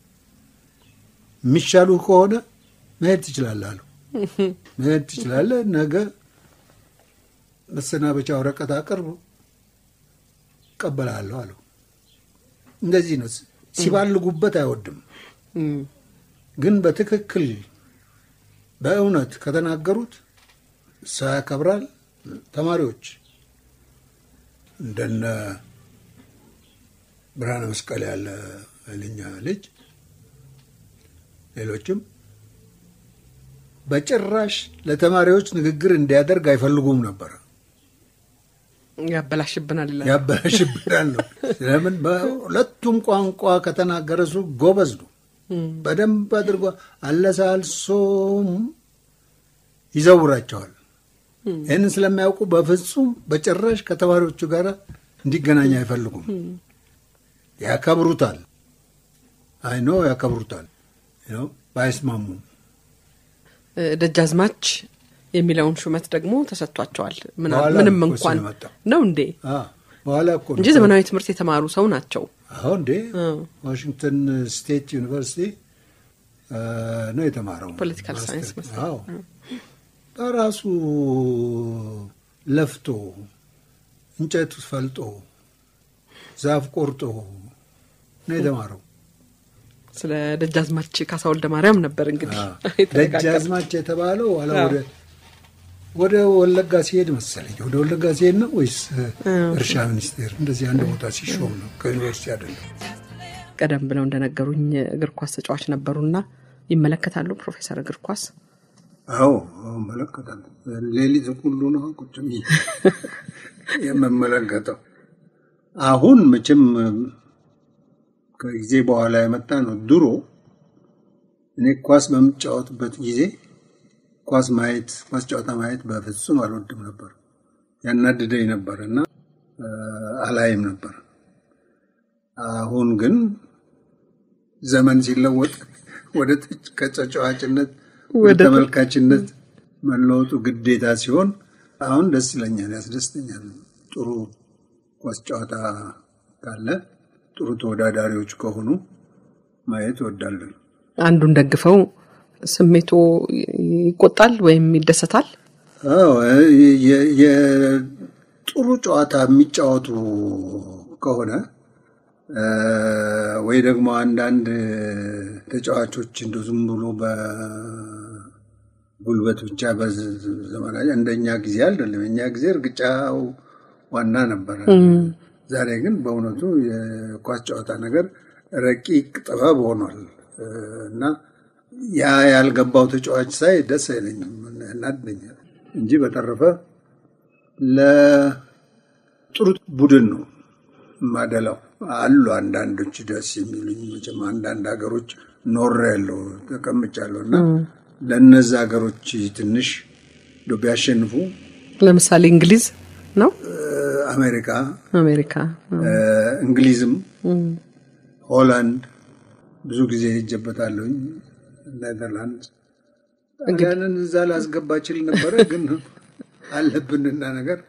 የሚሻሉ ከሆነ መሄድ ትችላለህ አለው። መሄድ ትችላለህ፣ ነገ መሰናበቻ ወረቀት አቅርብ እቀበላለሁ አለው። እንደዚህ ነው። ሲባልጉበት አይወድም፣ ግን በትክክል በእውነት ከተናገሩት ሰው ያከብራል። ተማሪዎች እንደነ ብርሃነ መስቀል ያለ ኃይለኛ ልጅ፣ ሌሎችም በጭራሽ ለተማሪዎች ንግግር እንዲያደርግ አይፈልጉም ነበረ። ያበላሽብናል ይላል። ያበላሽብናል ነው። ለምን በሁለቱም ቋንቋ ከተናገረ እሱ ጎበዝ ነው። በደንብ አድርጎ አለሳልሶም ይዘውራቸዋል። ይህንን ስለሚያውቁ በፍጹም በጭራሽ ከተማሪዎቹ ጋር እንዲገናኝ አይፈልጉም። ያከብሩታል። አይኖ ያከብሩታል። ባይስማሙም ደጃዝማች የሚለውን ሹመት ደግሞ ተሰጥቷቸዋል። ምና- በኋላ ምንም ነው እሱ እንኳን የመጣው። ነው እንዴ አ፣ በኋላ እኮ ነው እንጂ ዘመናዊ ትምህርት የተማሩ ሰው ናቸው። አሁን እንዴ እ። ዋሽንግተን ስቴት ዩኒቨርሲቲ አ፣ ነው የተማረው ፖለቲካል ማስተር። ሳይንስ መሰለኝ። አዎ በራሱ ለፍቶ እንጨት ፈልጦ ዛፍ ቆርጦ ነው የተማረው። ስለ ደጃዝማች ካሳ ወልደ ማርያም ነበር እንግዲህ አዎ። የተነጋገርነው። ደጃዝማች የተባለው ኋላ አዎ። ወደ ወደ ወለጋ ሲሄድ መሰለኝ ወደ ወለጋ ሲሄድ ነው ወይስ እርሻ ሚኒስቴር እንደዚህ አንድ ቦታ ሲሾም ነው ከዩኒቨርሲቲ አይደለም። ቀደም ብለው እንደነገሩኝ እግር ኳስ ተጫዋች ነበሩና ይመለከታሉ ፕሮፌሰር እግር ኳስ አዎ አዎ እመለከታለሁ። ሌሊት ሁሉ ነው ቁጭ ብዬ የምመለከተው። አሁን መቼም ከጊዜ በኋላ የመጣ ነው። ድሮ እኔ ኳስ በምጫወትበት ጊዜ ኳስ ማየት ኳስ ጨዋታ ማየት በፍጹም አልወድም ነበር፣ ያናድደኝ ነበር እና አ፣ አላይም ነበር። አሁን ግን ዘመን ሲለወጥ ወደ ተጭ- ከተጫዋችነት ወደ ወደ- ተመልካችነት መለወጡ ግዴታ ሲሆን አሁን ደስ ይለኛል፣ ያስደስተኛል። ጥሩ ኳስ ጨዋታ ካለ ጥሩ ተወዳዳሪዎች ከሆኑ ማየት እወዳለሁ። አንዱን ደግፈው ስሜቶ ይቆጣል ወይም ይደሰታል። አዎ የ- የ- ጥሩ ጨዋታ የሚጫወቱ ከሆነ እ፣ ወይ ደግሞ አንዳንድ ተጫዋቾች እንደ ዝም ብሎ በጉልበት ብቻ በዘመናዊ እንደኛ ጊዜ አይደለም። የኛ ጊዜ እርግጫው ዋና ነበረ። ዛሬ ግን በእውነቱ የኳስ ጨዋታ ነገር ረቂቅ ጥበብ ሆኗል እ፣ እና ያ ያልገባው ተጫዋች ሳይ ደስ አይለኝም፣ ያናድደኛል እንጂ በተረፈ ለጥሩ ቡድን ነው ማደላው። አሉ አንዳንዶች ደስ የሚሉኝ መቼም አንዳንድ ሀገሮች ኖር ያለው ተቀምጫለሁ እና ለእነዚ ሀገሮች ትንሽ እንደው ቢያሸንፉ ለምሳሌ እንግሊዝ ነው፣ አሜሪካ፣ አሜሪካ እ፣ እንግሊዝም፣ ሆላንድ ብዙ ጊዜ ሄጀበታለሁኝ። ኔዘርላንድ ጣሊያንን እዛ ላስገባ ችል ነበረ፣ ግን አለብንና ነገር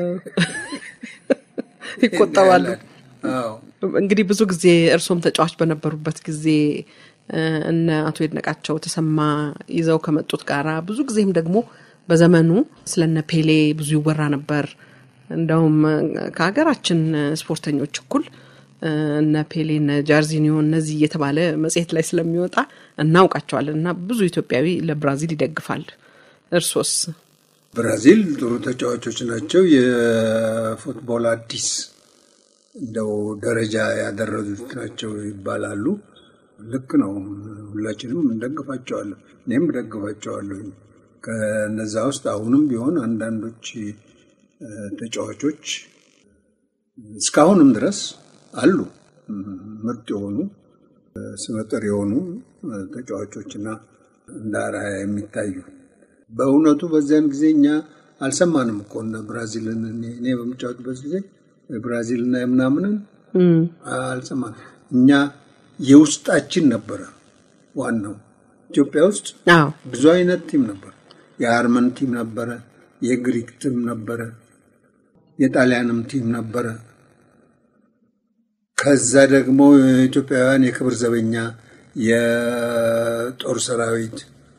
ይቆጠባሉ። አዎ እንግዲህ ብዙ ጊዜ እርሶም ተጫዋች በነበሩበት ጊዜ እ፣ እነ አቶ ይድነቃቸው ተሰማ ይዘው ከመጡት ጋራ ብዙ ጊዜም ደግሞ በዘመኑ ስለነ ፔሌ ብዙ ይወራ ነበር። እንደውም እ፣ ከሀገራችን ስፖርተኞች እኩል እ፣ እነ ፔሌ እነ ጃርዚኒዮ እነዚህ እየተባለ መጽሔት ላይ ስለሚወጣ እናውቃቸዋለን እና ብዙ ኢትዮጵያዊ ለብራዚል ይደግፋል። እርሶስ? ብራዚል ጥሩ ተጫዋቾች ናቸው። የፉትቦል አዲስ እንደው ደረጃ ያደረሱት ናቸው ይባላሉ። ልክ ነው። ሁላችንም እንደግፋቸዋለን። እኔም እደግፋቸዋለሁ። ከነዛ ውስጥ አሁንም ቢሆን አንዳንዶች እ፣ ተጫዋቾች እስካሁንም ድረስ አሉ ምርጥ የሆኑ እ፣ ስመጥር የሆኑ እ፣ ተጫዋቾችና እንደ አርአያ የሚታዩ በእውነቱ በዚያን ጊዜ እኛ አልሰማንም እኮ እነ ብራዚልን እኔ እኔ በምጫወትበት ጊዜ ብራዚልና የምናምንን አልሰማንም። እኛ የውስጣችን ነበረ ዋናው። ኢትዮጵያ ውስጥ አዎ ብዙ አይነት ቲም ነበር። የአርመን ቲም ነበረ፣ የግሪክ ቲም ነበረ፣ የጣሊያንም ቲም ነበረ። ከዛ ደግሞ ኢትዮጵያውያን የክብር ዘበኛ፣ የጦር ሰራዊት፣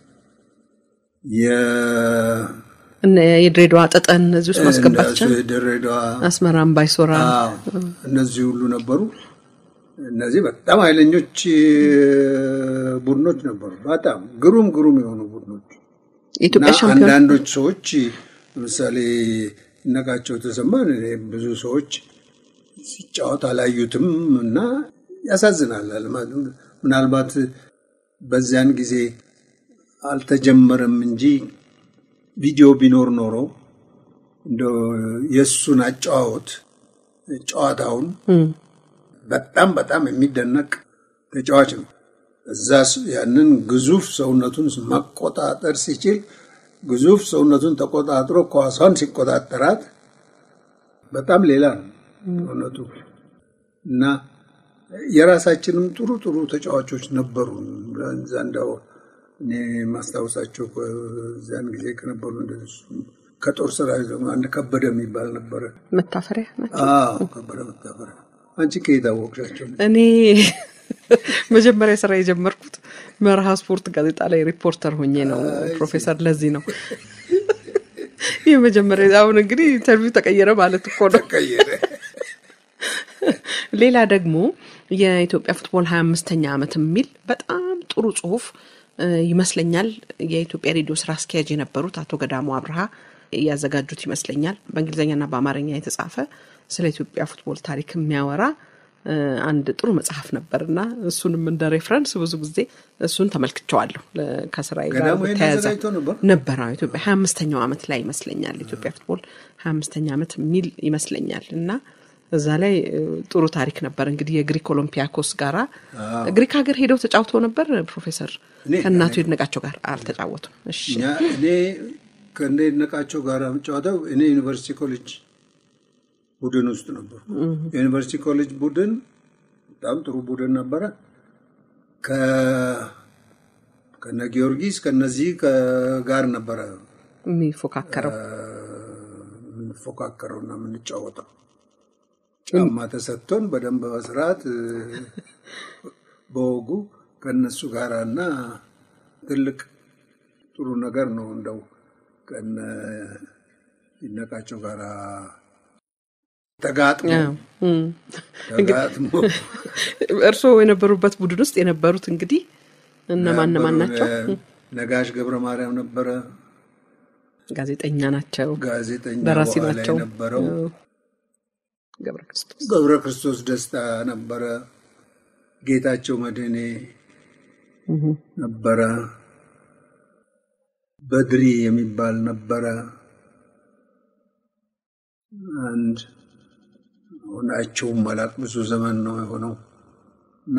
የ- እነ የድሬዳዋ ጠጠን እዚህ ውስጥ ማስገባት ይቻላል። ድሬዳዋ አስመራም ባይሶራ አዎ፣ እነዚህ ሁሉ ነበሩ። እነዚህ በጣም ኃይለኞች ቡድኖች ነበሩ። በጣም ግሩም ግሩም የሆኑ ቡድኖች እና የኢትዮጵያ ሻምፒዮን አንዳንዶች ሰዎች ለምሳሌ ይነቃቸው ተሰማን እኔ ብዙ ሰዎች ሲጫወት አላዩትም እና ያሳዝናል። ምናልባት በዚያን ጊዜ አልተጀመረም እንጂ ቪዲዮ ቢኖር ኖሮ እንደው የእሱን አጨዋወት ጨዋታውን በጣም በጣም የሚደነቅ ተጫዋች ነው። እዛ ስ- ያንን ግዙፍ ሰውነቱን መቆጣጠር ሲችል ግዙፍ ሰውነቱን ተቆጣጥሮ ኳሷን ሲቆጣጠራት በጣም ሌላ ነው እውነቱ እና የራሳችንም ጥሩ ጥሩ ተጫዋቾች ነበሩ። እዛ እንደው እኔ ማስታወሳቸው ከዚያን ጊዜ ከነበሩ እንደሱ ከጦር ሰራዊት ደግሞ አንድ ከበደ የሚባል ነበረ። መታፈሪያ ናቸው። አዎ ከበደ መታፈሪያ። አንቺ ከየት አወቅሻቸው? እኔ መጀመሪያ ስራ የጀመርኩት መርሃ ስፖርት ጋዜጣ ላይ ሪፖርተር ሆኜ ነው ፕሮፌሰር። ለዚህ ነው ይህ መጀመሪያ። አሁን እንግዲህ ኢንተርቪው ተቀየረ ማለት እኮ ነው። ቀየረ ሌላ ደግሞ የኢትዮጵያ ፉትቦል ሀያ አምስተኛ ዓመት የሚል በጣም ጥሩ ጽሁፍ እ፣ ይመስለኛል የኢትዮጵያ ሬዲዮ ስራ አስኪያጅ የነበሩት አቶ ገዳሙ አብርሃ ያዘጋጁት ይመስለኛል። በእንግሊዝኛና በአማርኛ የተጻፈ ስለ ኢትዮጵያ ፉትቦል ታሪክ የሚያወራ እ፣ አንድ ጥሩ መጽሐፍ ነበርና እሱንም እንደ ሬፍረንስ ብዙ ጊዜ እሱን ተመልክቸዋለሁ። ለ- ከስራዬ ጋር ገዳሙ ይሄን በተያያዘ አዘጋጅቶ ነበር? ነበረ አዎ፣ ኢትዮጵያ ሀያ አምስተኛው ዓመት ላይ ይመስለኛል ኢትዮጵያ ፉትቦል ሀያ አምስተኛ ዓመት የሚል ይመስለኛል እና እዛ ላይ እ, ጥሩ ታሪክ ነበር። እንግዲህ የግሪክ ኦሎምፒያኮስ ጋራ ግሪክ ሀገር ሄደው ተጫውተው ነበር ፕሮፌሰር እኔ- ከእናቱ ይድነቃቸው ጋር አልተጫወቱም። እሺ እኛ እኔ ከእነ ይድነቃቸው ጋር የምጫወተው እኔ ዩኒቨርሲቲ ኮሌጅ ቡድን ውስጥ ነበሩ። የዩኒቨርሲቲ ኮሌጅ ቡድን በጣም ጥሩ ቡድን ነበረ። ከ- ከነ ጊዮርጊስ ከነዚህ ከ- ጋር ነበረ የሚፎካከረው የምንፎካከረው እና የምንጫወተው ጫማ ተሰጥቶን በደንብ በስርዓት እ፣ በወጉ ከእነሱ ጋር እና ትልቅ ጥሩ ነገር ነው። እንደው ከነ ይድነቃቸው ጋር ተጋጥሞ አዎ። እም። ተጋጥሞ እርስዎ የነበሩበት ቡድን ውስጥ የነበሩት እንግዲህ እነማን እነማን ናቸው? ነበሩ። ነጋሽ ገብረ ማርያም ነበረ፣ ጋዜጠኛ ናቸው፣ ጋዜጠኛ ደራሲ በኋላ ናቸው። የነበረው አዎ። ገብረ ክርስቶስ ገብረ ክርስቶስ ደስታ ነበረ፣ ጌታቸው መድህኔ ነበረ፣ በድሪ የሚባል ነበረ። አንድ ሆናቸውም አላቅ ብዙ ዘመን ነው የሆነው እና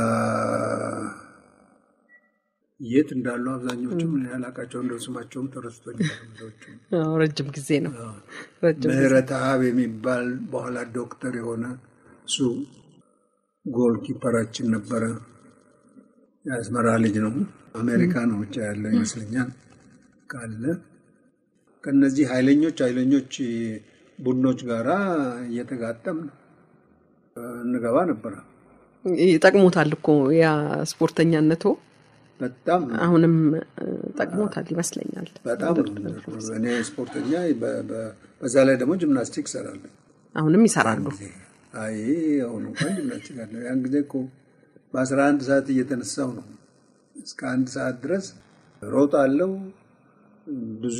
የት እንዳሉ አብዛኞቹም ያላቃቸው እንደው ስማቸውም ተረስቶኛል። ብዙዎቹም አዎ፣ ረጅም ጊዜ ነው። ረጅም ጊዜ ምህረት አብ የሚባል በኋላ ዶክተር የሆነ እሱ ጎል ኪፐራችን ነበረ። የአስመራ ልጅ ነው። አሜሪካ ነው ብቻ ያለው ይመስለኛል። ካለ ከነዚህ ኃይለኞች ኃይለኞች ቡድኖች ጋራ እየተጋጠም እንገባ ነበረ። ይጠቅሞታል እኮ ያ ስፖርተኛነቶ በጣም አሁንም እ፣ ጠቅሞታል ይመስለኛል። በጣም ነው። እኔ ስፖርተኛ በ- በ- በዛ ላይ ደግሞ ጂምናስቲክ እሰራለሁ። አሁንም ይሰራሉ። አይ አሁን እንኳን ጂምናስቲክ አለ። ያን ጊዜ እኮ በአስራ አንድ ሰዓት እየተነሳው ነው እስከ አንድ ሰዓት ድረስ ሮጥ አለው። ብዙ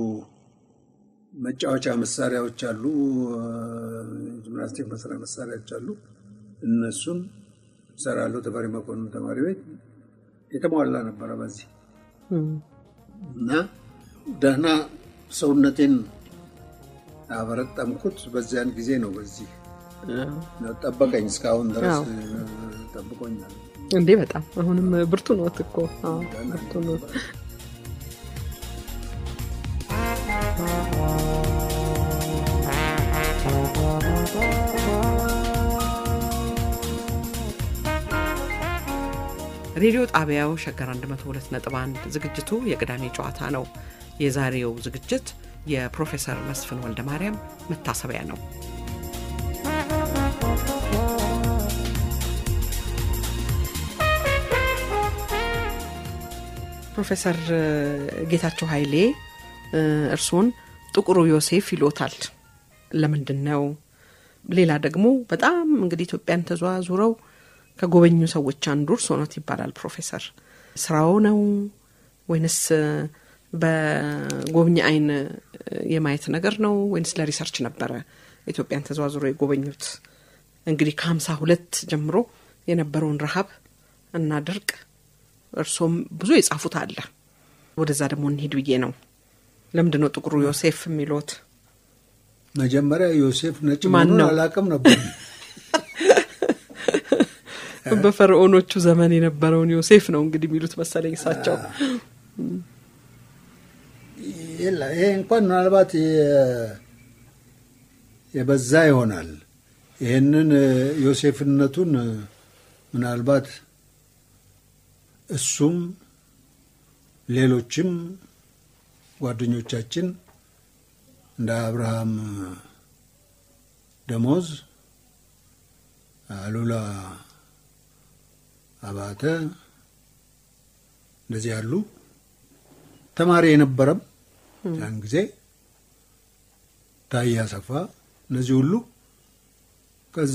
መጫወቻ መሳሪያዎች አሉ፣ ጂምናስቲክ መስሪያ መሳሪያዎች አሉ። እነሱን እሰራለሁ። ተፈሪ መኮንን ተማሪ ቤት የተሟላ ነበረ በዚህ እም። እና ደህና ሰውነቴን ያበረጠምኩት በዚያን ጊዜ ነው። በዚህ አዎ። ጠበቀኝ እስካሁን ድረስ አዎ። ጠብቆኛል። እንዴ በጣም አሁንም ብርቱ ነዎት እኮ አዎ፣ ብርቱ ነዎት። ሬዲዮ ጣቢያው ሸገር 102.1 ዝግጅቱ የቅዳሜ ጨዋታ ነው። የዛሬው ዝግጅት የፕሮፌሰር መስፍን ወልደ ማርያም መታሰቢያ ነው። ፕሮፌሰር እ፣ ጌታቸው ኃይሌ እ፣ እርስዎን ጥቁሩ ዮሴፍ ይሎታል። ለምንድን ነው? ሌላ ደግሞ በጣም እንግዲህ ኢትዮጵያን ተዘዋዙረው ከጎበኙ ሰዎች አንዱ እርስዎ ኖት ይባላል። ፕሮፌሰር ስራው ነው ወይንስ እ፣ በጎብኚ አይን እ፣ የማየት ነገር ነው ወይንስ ለሪሰርች ነበረ ኢትዮጵያን ተዘዋዙረው የጎበኙት? እንግዲህ ከሀምሳ ሁለት ጀምሮ የነበረውን ረሃብ እና ድርቅ እርሶም ብዙ የጻፉት አለ። ወደዛ ደግሞ እንሂድ ብዬ ነው። ለምንድን ነው ጥቁሩ ዮሴፍ የሚሉት? መጀመሪያ ዮሴፍ ነጭ ማን መሆኑን ነው? አላውቅም ነበር። በፈርዖኖቹ ዘመን የነበረውን ዮሴፍ ነው እንግዲህ የሚሉት መሰለኝ እሳቸው። የለ ይሄ እንኳን ምናልባት የ- የበዛ ይሆናል። ይህንን እ፣ ዮሴፍነቱን እ፣ ምናልባት እሱም ሌሎችም ጓደኞቻችን እንደ አብርሃም ደሞዝ፣ አሉላ አባተ እንደዚህ ያሉ ተማሪ የነበረም ያን ጊዜ ታዬ አሰፋ እነዚህ ሁሉ ከዛ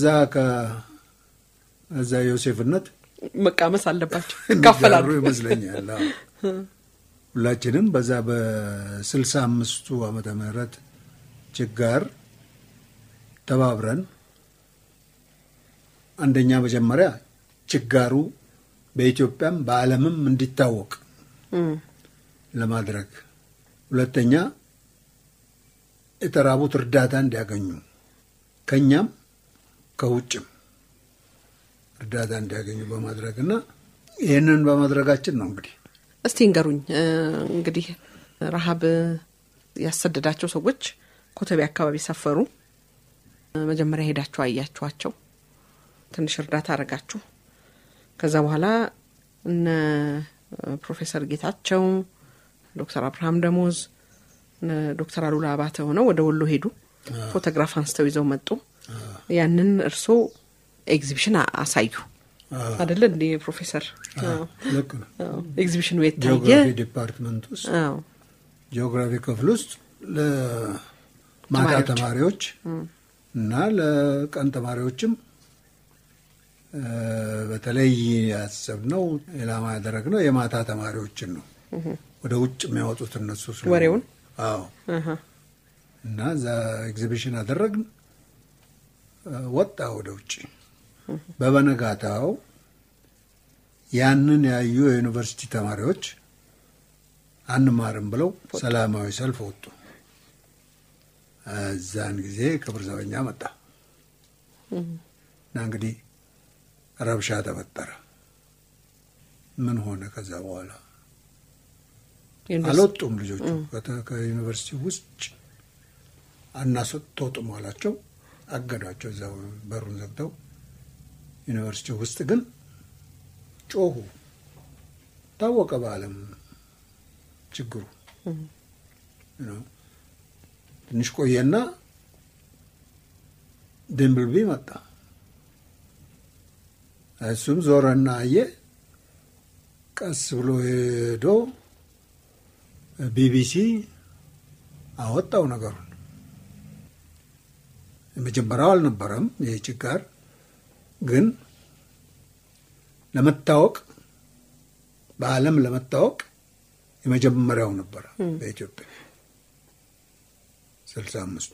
ከዛ ዮሴፍነት መቃመስ አለባቸው፣ ይካፈላሉ ይመስለኛል። ሁላችንም በዛ በስልሳ አምስቱ ዓመተ ምህረት ችጋር ተባብረን አንደኛ መጀመሪያ ችጋሩ በኢትዮጵያም በዓለምም እንዲታወቅ ለማድረግ፣ ሁለተኛ የተራቡት እርዳታ እንዲያገኙ ከኛም ከውጭም እርዳታ እንዲያገኙ በማድረግ እና ይህንን በማድረጋችን ነው እንግዲህ እስቲ እንገሩኝ እንግዲህ ረሃብ ያሰደዳቸው ሰዎች ኮተቤ አካባቢ ሰፈሩ። መጀመሪያ ሄዳችሁ አያችኋቸው፣ ትንሽ እርዳታ አረጋችሁ። ከዛ በኋላ እነ ፕሮፌሰር ጌታቸው፣ ዶክተር አብርሃም ደሞዝ፣ ዶክተር አሉላ አባተ ሆነው ወደ ወሎ ሄዱ። ፎቶግራፍ አንስተው ይዘው መጡ። ያንን እርስዎ ኤግዚቢሽን አሳዩ አደለ እንዴ ፕሮፌሰር? ልክ ነው። ኤግዚቢሽኑ የታየ ጂኦግራፊ ዲፓርትመንት ውስጥ አዎ ጂኦግራፊ ክፍል ውስጥ ለማታ ተማሪዎች እና ለቀን ተማሪዎችም በተለይ ያሰብነው ኢላማ ያደረግነው የማታ ተማሪዎችን ነው። ወደ ውጭ የሚያወጡት እነሱ ስለሆኑ ወሬውን አዎ። አሀ። እና እዛ ኤግዚቢሽን አደረግን። ወጣ ወደ ውጭ። በበነጋታው ያንን ያዩ የዩኒቨርሲቲ ተማሪዎች አንማርም ብለው ሰላማዊ ሰልፍ ወጡ። እዛን ጊዜ ክብር ዘበኛ መጣ እና እንግዲህ ረብሻ ተፈጠረ። ምን ሆነ? ከዛ በኋላ አልወጡም ልጆቹ ከተ- ከዩኒቨርሲቲ ውጭ አናስወጡም አላቸው። አገዷቸው። እዛው በሩን ዘግተው ዩኒቨርሲቲ ውስጥ ግን ጮሁ። ታወቀ በዓለም ችግሩ ነው። ትንሽ ቆየና ድንብልቢ መጣ። እሱም ዞረና አየ። ቀስ ብሎ ሄዶ ቢቢሲ አወጣው ነገሩን። የመጀመሪያው አልነበረም ይህ ችጋር ግን ለመታወቅ በዓለም ለመታወቅ የመጀመሪያው ነበረ በኢትዮጵያ ስልሳ አምስቱ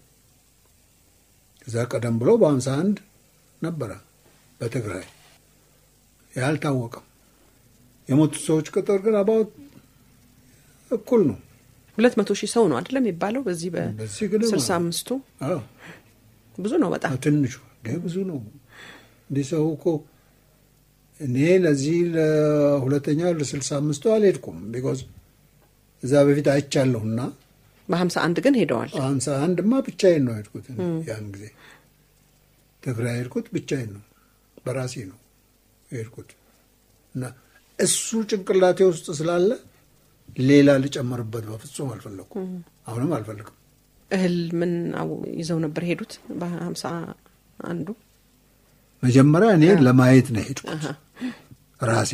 ከዛ ቀደም ብሎ በሀምሳ አንድ ነበረ በትግራይ ይህ አልታወቀም። የሞቱት ሰዎች ቁጥር ግን አባውት እኩል ነው። ሁለት መቶ ሺህ ሰው ነው አይደለም የሚባለው በዚህ በዚህ ግን በስልሳ አምስቱ አዎ ብዙ ነው በጣም ትንሹ እንደ ብዙ ነው። እንዲህ ሰው እኮ እኔ ለዚህ ለሁለተኛው ለስልሳ አምስቱ አልሄድኩም። ቢኮዝ እዛ በፊት አይቻለሁና በሀምሳ አንድ ግን ሄደዋል። ሀምሳ አንድማ ብቻዬን ነው ሄድኩት። ያን ጊዜ ትግራይ ሄድኩት ብቻዬን ነው በራሴ ነው ሄድኩት እና እሱ ጭንቅላቴ ውስጥ ስላለ ሌላ ልጨምርበት በፍጹም አልፈለግኩም። አሁንም አልፈልግም። እህል ምን አው- ይዘው ነበር ሄዱት በሀምሳ አንዱ መጀመሪያ እኔ ለማየት ነው ሄድኩት አሀ። ራሴ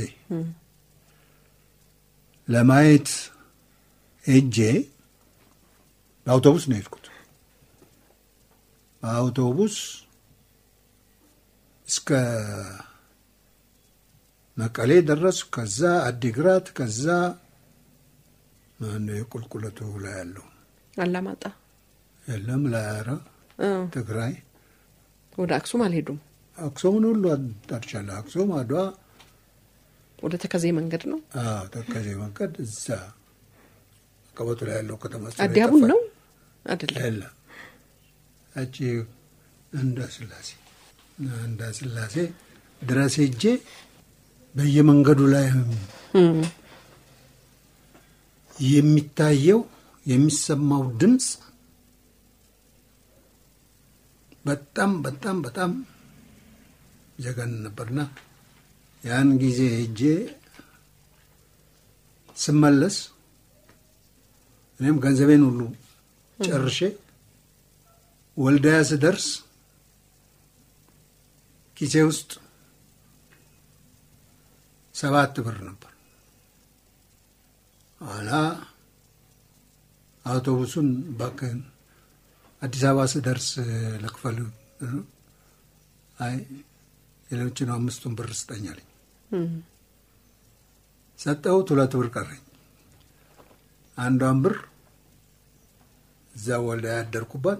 ለማየት ሄጄ በአውቶቡስ ነው የሄድኩት። በአውቶቡስ እስከ መቀሌ ደረስ። ከዛ አዲግራት፣ ከዛ ማነው የቁልቁለቱ ላይ ያለው አላማጣ የለም ላያራ እ፣ ትግራይ ወደ አክሱም አልሄዱም። አክሱምን ሁሉ አዳርቻለሁ። አክሱም፣ አድዋ፣ ወደ ተከዜ መንገድ ነው። አዎ፣ ተከዜ መንገድ እዛ ቀበቱ ላይ ያለው ከተማ ስለ አዲያቡን የጠፋኝ። ነው አይደለም? የለም እቺ እንዳ ስላሴ እንዳ ስላሴ ድረስ ሄጄ በየመንገዱ ላይ እም፣ የሚታየው የሚሰማው ድምፅ በጣም በጣም በጣም ዘገን ነበርና ያን ጊዜ ሄጄ ስመለስ እኔም ገንዘቤን ሁሉ ጨርሼ ወልዳያ ስደርስ ኪሴ ውስጥ ሰባት ብር ነበር። ኋላ አውቶቡሱን እባክህን አዲስ አበባ ስደርስ ልክፈል። አይ የሌሎችን አምስቱን ብር ስጠኝ አለኝ። ሰጠሁት። ሁለት ብር ቀረኝ። አንዷን ብር እዛ ወልዳ ያደርኩባት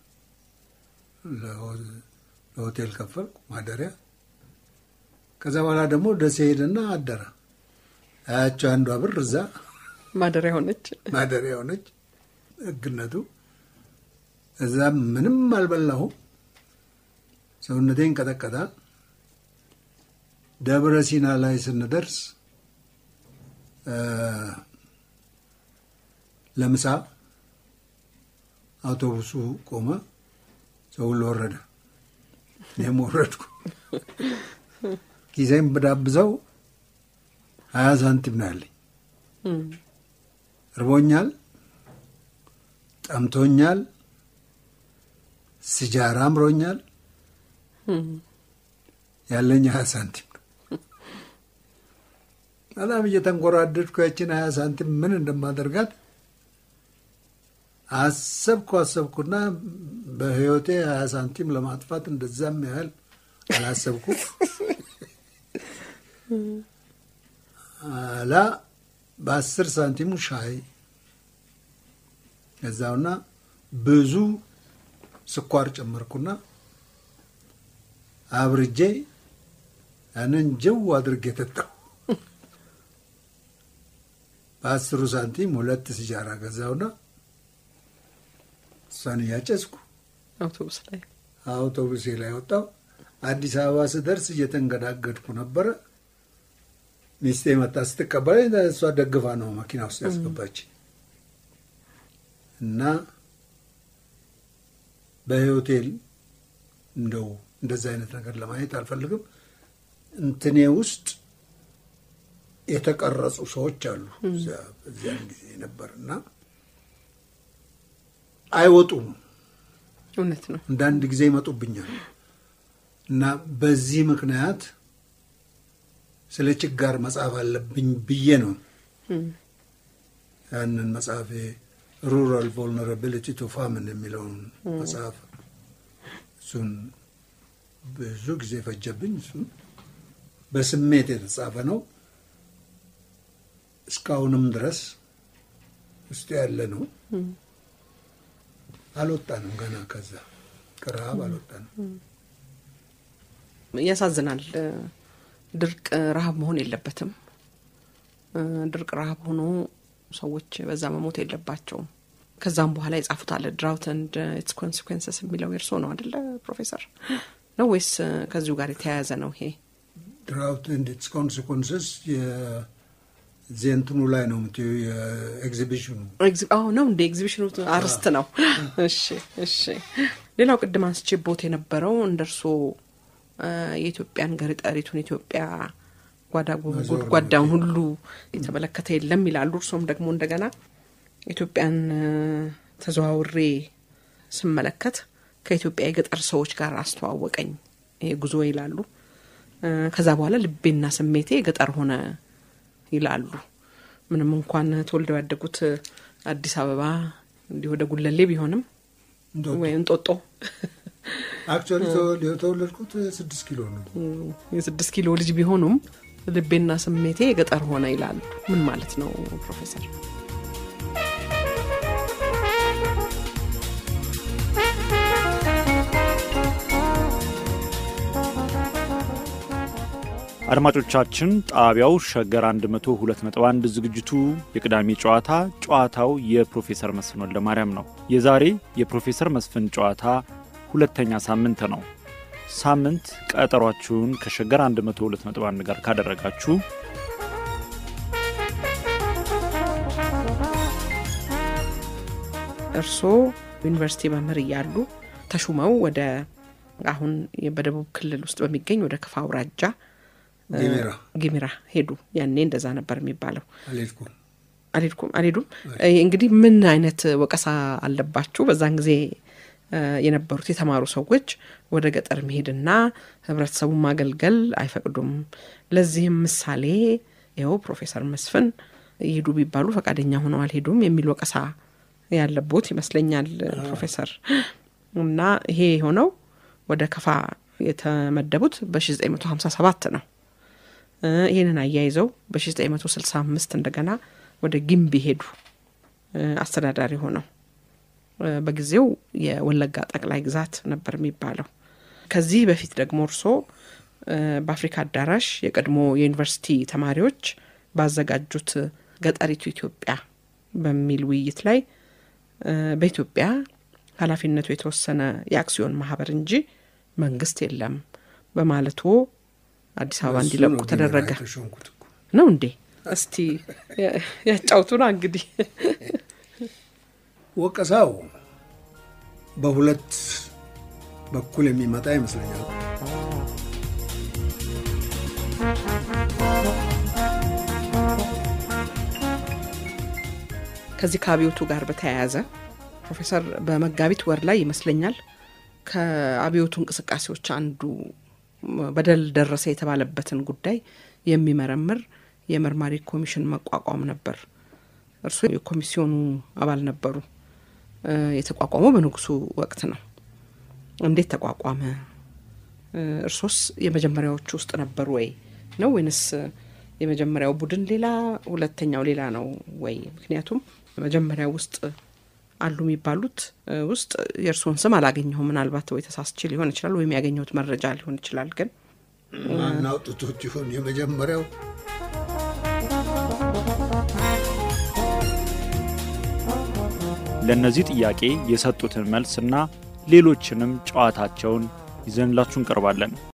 ለሆቴል ከፈልኩ ማደሪያ። ከዛ በኋላ ደግሞ ደሴ ሄደና አደረ። አያቸው አንዷ ብር እዛ ማደሪያ ሆነች። ማደሪያ ሆነች። ህግነቱ እዛ ምንም አልበላሁም። ሰውነቴን ቀጠቀጣል። ደብረ ሲና ላይ ስንደርስ ለምሳ አውቶቡሱ ቆመ። ሰው ሁሉ ወረደ። እኔም ወረድኩ። ጊዜም ብዳብዘው ሀያ ሳንቲም ነው ያለኝ። እርቦኛል፣ ጠምቶኛል፣ ስጃራ አምሮኛል። ያለኝ ሀያ ሳንቲም ነው። በጣም እየተንጎራደድኩ ያችን ሀያ ሳንቲም ምን እንደማደርጋት አሰብኩ አሰብኩና በህይወቴ ሀያ ሳንቲም ለማጥፋት እንደዛም ያህል አላሰብኩ። አላ በአስር ሳንቲሙ ሻይ ገዛውና ብዙ ስኳር ጨመርኩና አብርጄ ያንን ጀው አድርጌ ጠጣሁ። በአስሩ ሳንቲም ሁለት ሲጃራ ገዛውና እሷን እያጨስኩ አውቶቡስ ላይ አውቶቡሴ ላይ ወጣሁ። አዲስ አበባ ስደርስ እየተንገዳገድኩ ነበረ። ሚስቴ መጣ ስትቀበለኝ እሷ ደግፋ ነው መኪና ውስጥ ያስገባች እና በሆቴል እንደው እንደዚህ አይነት ነገር ለማየት አልፈልግም። እንትኔ ውስጥ የተቀረጹ ሰዎች አሉ እዚያን ጊዜ ነበር እና አይወጡም። እውነት ነው። አንዳንድ ጊዜ ይመጡብኛል እና በዚህ ምክንያት ስለ ችጋር መጽሐፍ አለብኝ ብዬ ነው ያንን መጽሐፍ ሩራል ቮልነራቢሊቲ ቱ ፋምን የሚለውን መጽሐፍ እሱን ብዙ ጊዜ ፈጀብኝ። እሱን በስሜት የተጻፈ ነው። እስካሁንም ድረስ ውስጡ ያለ ነው። አልወጣንም ገና ከዛ ከረሃብ አልወጣንም። ያሳዝናል። ድርቅ ረሃብ መሆን የለበትም። ድርቅ ረሃብ ሆኖ ሰዎች በዛ መሞት የለባቸውም። ከዛም በኋላ የጻፉት አለ ድራውት ኤንድ ኢትስ ኮንሲኩዌንስስ የሚለው የእርሶ ነው አደለ ፕሮፌሰር? ነው ወይስ ከዚሁ ጋር የተያያዘ ነው ይሄ? ድራውት ኤንድ ኢትስ ኮንሲኩዌንስስ የዚህ እንትኑ ላይ ነው የምትይው የኤግዚቢሽኑ አዎ ነው እንደ ኤግዚቢሽኑ አርስት ነው። እሺ እሺ። ሌላው ቅድም አንስቼ ቦት የነበረው እንደ እርሶ የኢትዮጵያን ገሪጠሪቱን ኢትዮጵያ ጓዳ ጎድጓዳውን ሁሉ የተመለከተ የለም ይላሉ። እርሶም ደግሞ እንደገና ኢትዮጵያን ተዘዋውሬ ስመለከት ከኢትዮጵያ የገጠር ሰዎች ጋር አስተዋወቀኝ ይሄ ጉዞ ይላሉ። ከዛ በኋላ ልቤና ስሜቴ ገጠር ሆነ ይላሉ። ምንም እንኳን ተወልደው ያደጉት አዲስ አበባ እንዲህ ወደ ጉለሌ ቢሆንም ወይ እንጦጦ አክቹዋሊ የተወለድኩት ስድስት ኪሎ ነው። የስድስት ኪሎ ልጅ ቢሆኑም ልቤና ስሜቴ የገጠር ሆነ ይላሉ። ምን ማለት ነው ፕሮፌሰር? አድማጮቻችን ጣቢያው ሸገር 102.1 ዝግጅቱ የቅዳሜ ጨዋታ ጨዋታው የፕሮፌሰር መስፍን ወልደ ማርያም ነው። የዛሬ የፕሮፌሰር መስፍን ጨዋታ ሁለተኛ ሳምንት ነው። ሳምንት ቀጠሯችሁን ከሸገር 102.1 ጋር ካደረጋችሁ እርስዎ ዩኒቨርሲቲ መምህር እያሉ ተሹመው ወደ አሁን በደቡብ ክልል ውስጥ በሚገኝ ወደ ክፋ አውራጃ ጌሜራ ጊሚራ ሄዱ። ያኔ እንደዛ ነበር የሚባለው። አልሄድኩም። አልሄድኩም አልሄዱም። እንግዲህ ምን አይነት ወቀሳ አለባችሁ? በዛን ጊዜ የነበሩት የተማሩ ሰዎች ወደ ገጠር መሄድና ህብረተሰቡን ማገልገል አይፈቅዱም። ለዚህም ምሳሌ ይኸው ፕሮፌሰር መስፍን ይሄዱ ቢባሉ ፈቃደኛ ሆነው አልሄዱም የሚል ወቀሳ ያለቦት ይመስለኛል ፕሮፌሰር እና ይሄ የሆነው ወደ ከፋ የተመደቡት በ1957 ነው። ይህንን አያይዘው በ1965 እንደገና ወደ ጊምቢ ሄዱ አስተዳዳሪ ሆነው። በጊዜው የወለጋ ጠቅላይ ግዛት ነበር የሚባለው። ከዚህ በፊት ደግሞ እርሶ በአፍሪካ አዳራሽ የቀድሞ የዩኒቨርሲቲ ተማሪዎች ባዘጋጁት ገጠሪቱ ኢትዮጵያ በሚል ውይይት ላይ በኢትዮጵያ ኃላፊነቱ የተወሰነ የአክሲዮን ማህበር እንጂ መንግስት የለም በማለቱ አዲስ አበባ እንዲለቁ ተደረገ። ነው እንዴ? እስቲ ያጫውቱና እንግዲህ ወቀሳው በሁለት በኩል የሚመጣ ይመስለኛል። ከዚህ ከአብዮቱ ጋር በተያያዘ ፕሮፌሰር በመጋቢት ወር ላይ ይመስለኛል ከአብዮቱ እንቅስቃሴዎች አንዱ በደል ደረሰ የተባለበትን ጉዳይ የሚመረምር የመርማሪ ኮሚሽን መቋቋም ነበር። እርስዎ የኮሚሲዮኑ አባል ነበሩ። የተቋቋመው በንጉሱ ወቅት ነው። እንዴት ተቋቋመ? እርሶስ የመጀመሪያዎቹ ውስጥ ነበሩ ወይ ነው ወይንስ የመጀመሪያው ቡድን ሌላ ሁለተኛው ሌላ ነው ወይ? ምክንያቱም መጀመሪያው ውስጥ አሉ የሚባሉት ውስጥ የእርስዎን ስም አላገኘሁም። ምናልባት ወይ ተሳስቼ ሊሆን ይችላል ወይም ያገኘሁት መረጃ ሊሆን ይችላል። ግን ማናውጥቶት ይሆን የመጀመሪያው ለእነዚህ ጥያቄ የሰጡትን መልስና ሌሎችንም ጨዋታቸውን ይዘንላችሁ እንቀርባለን።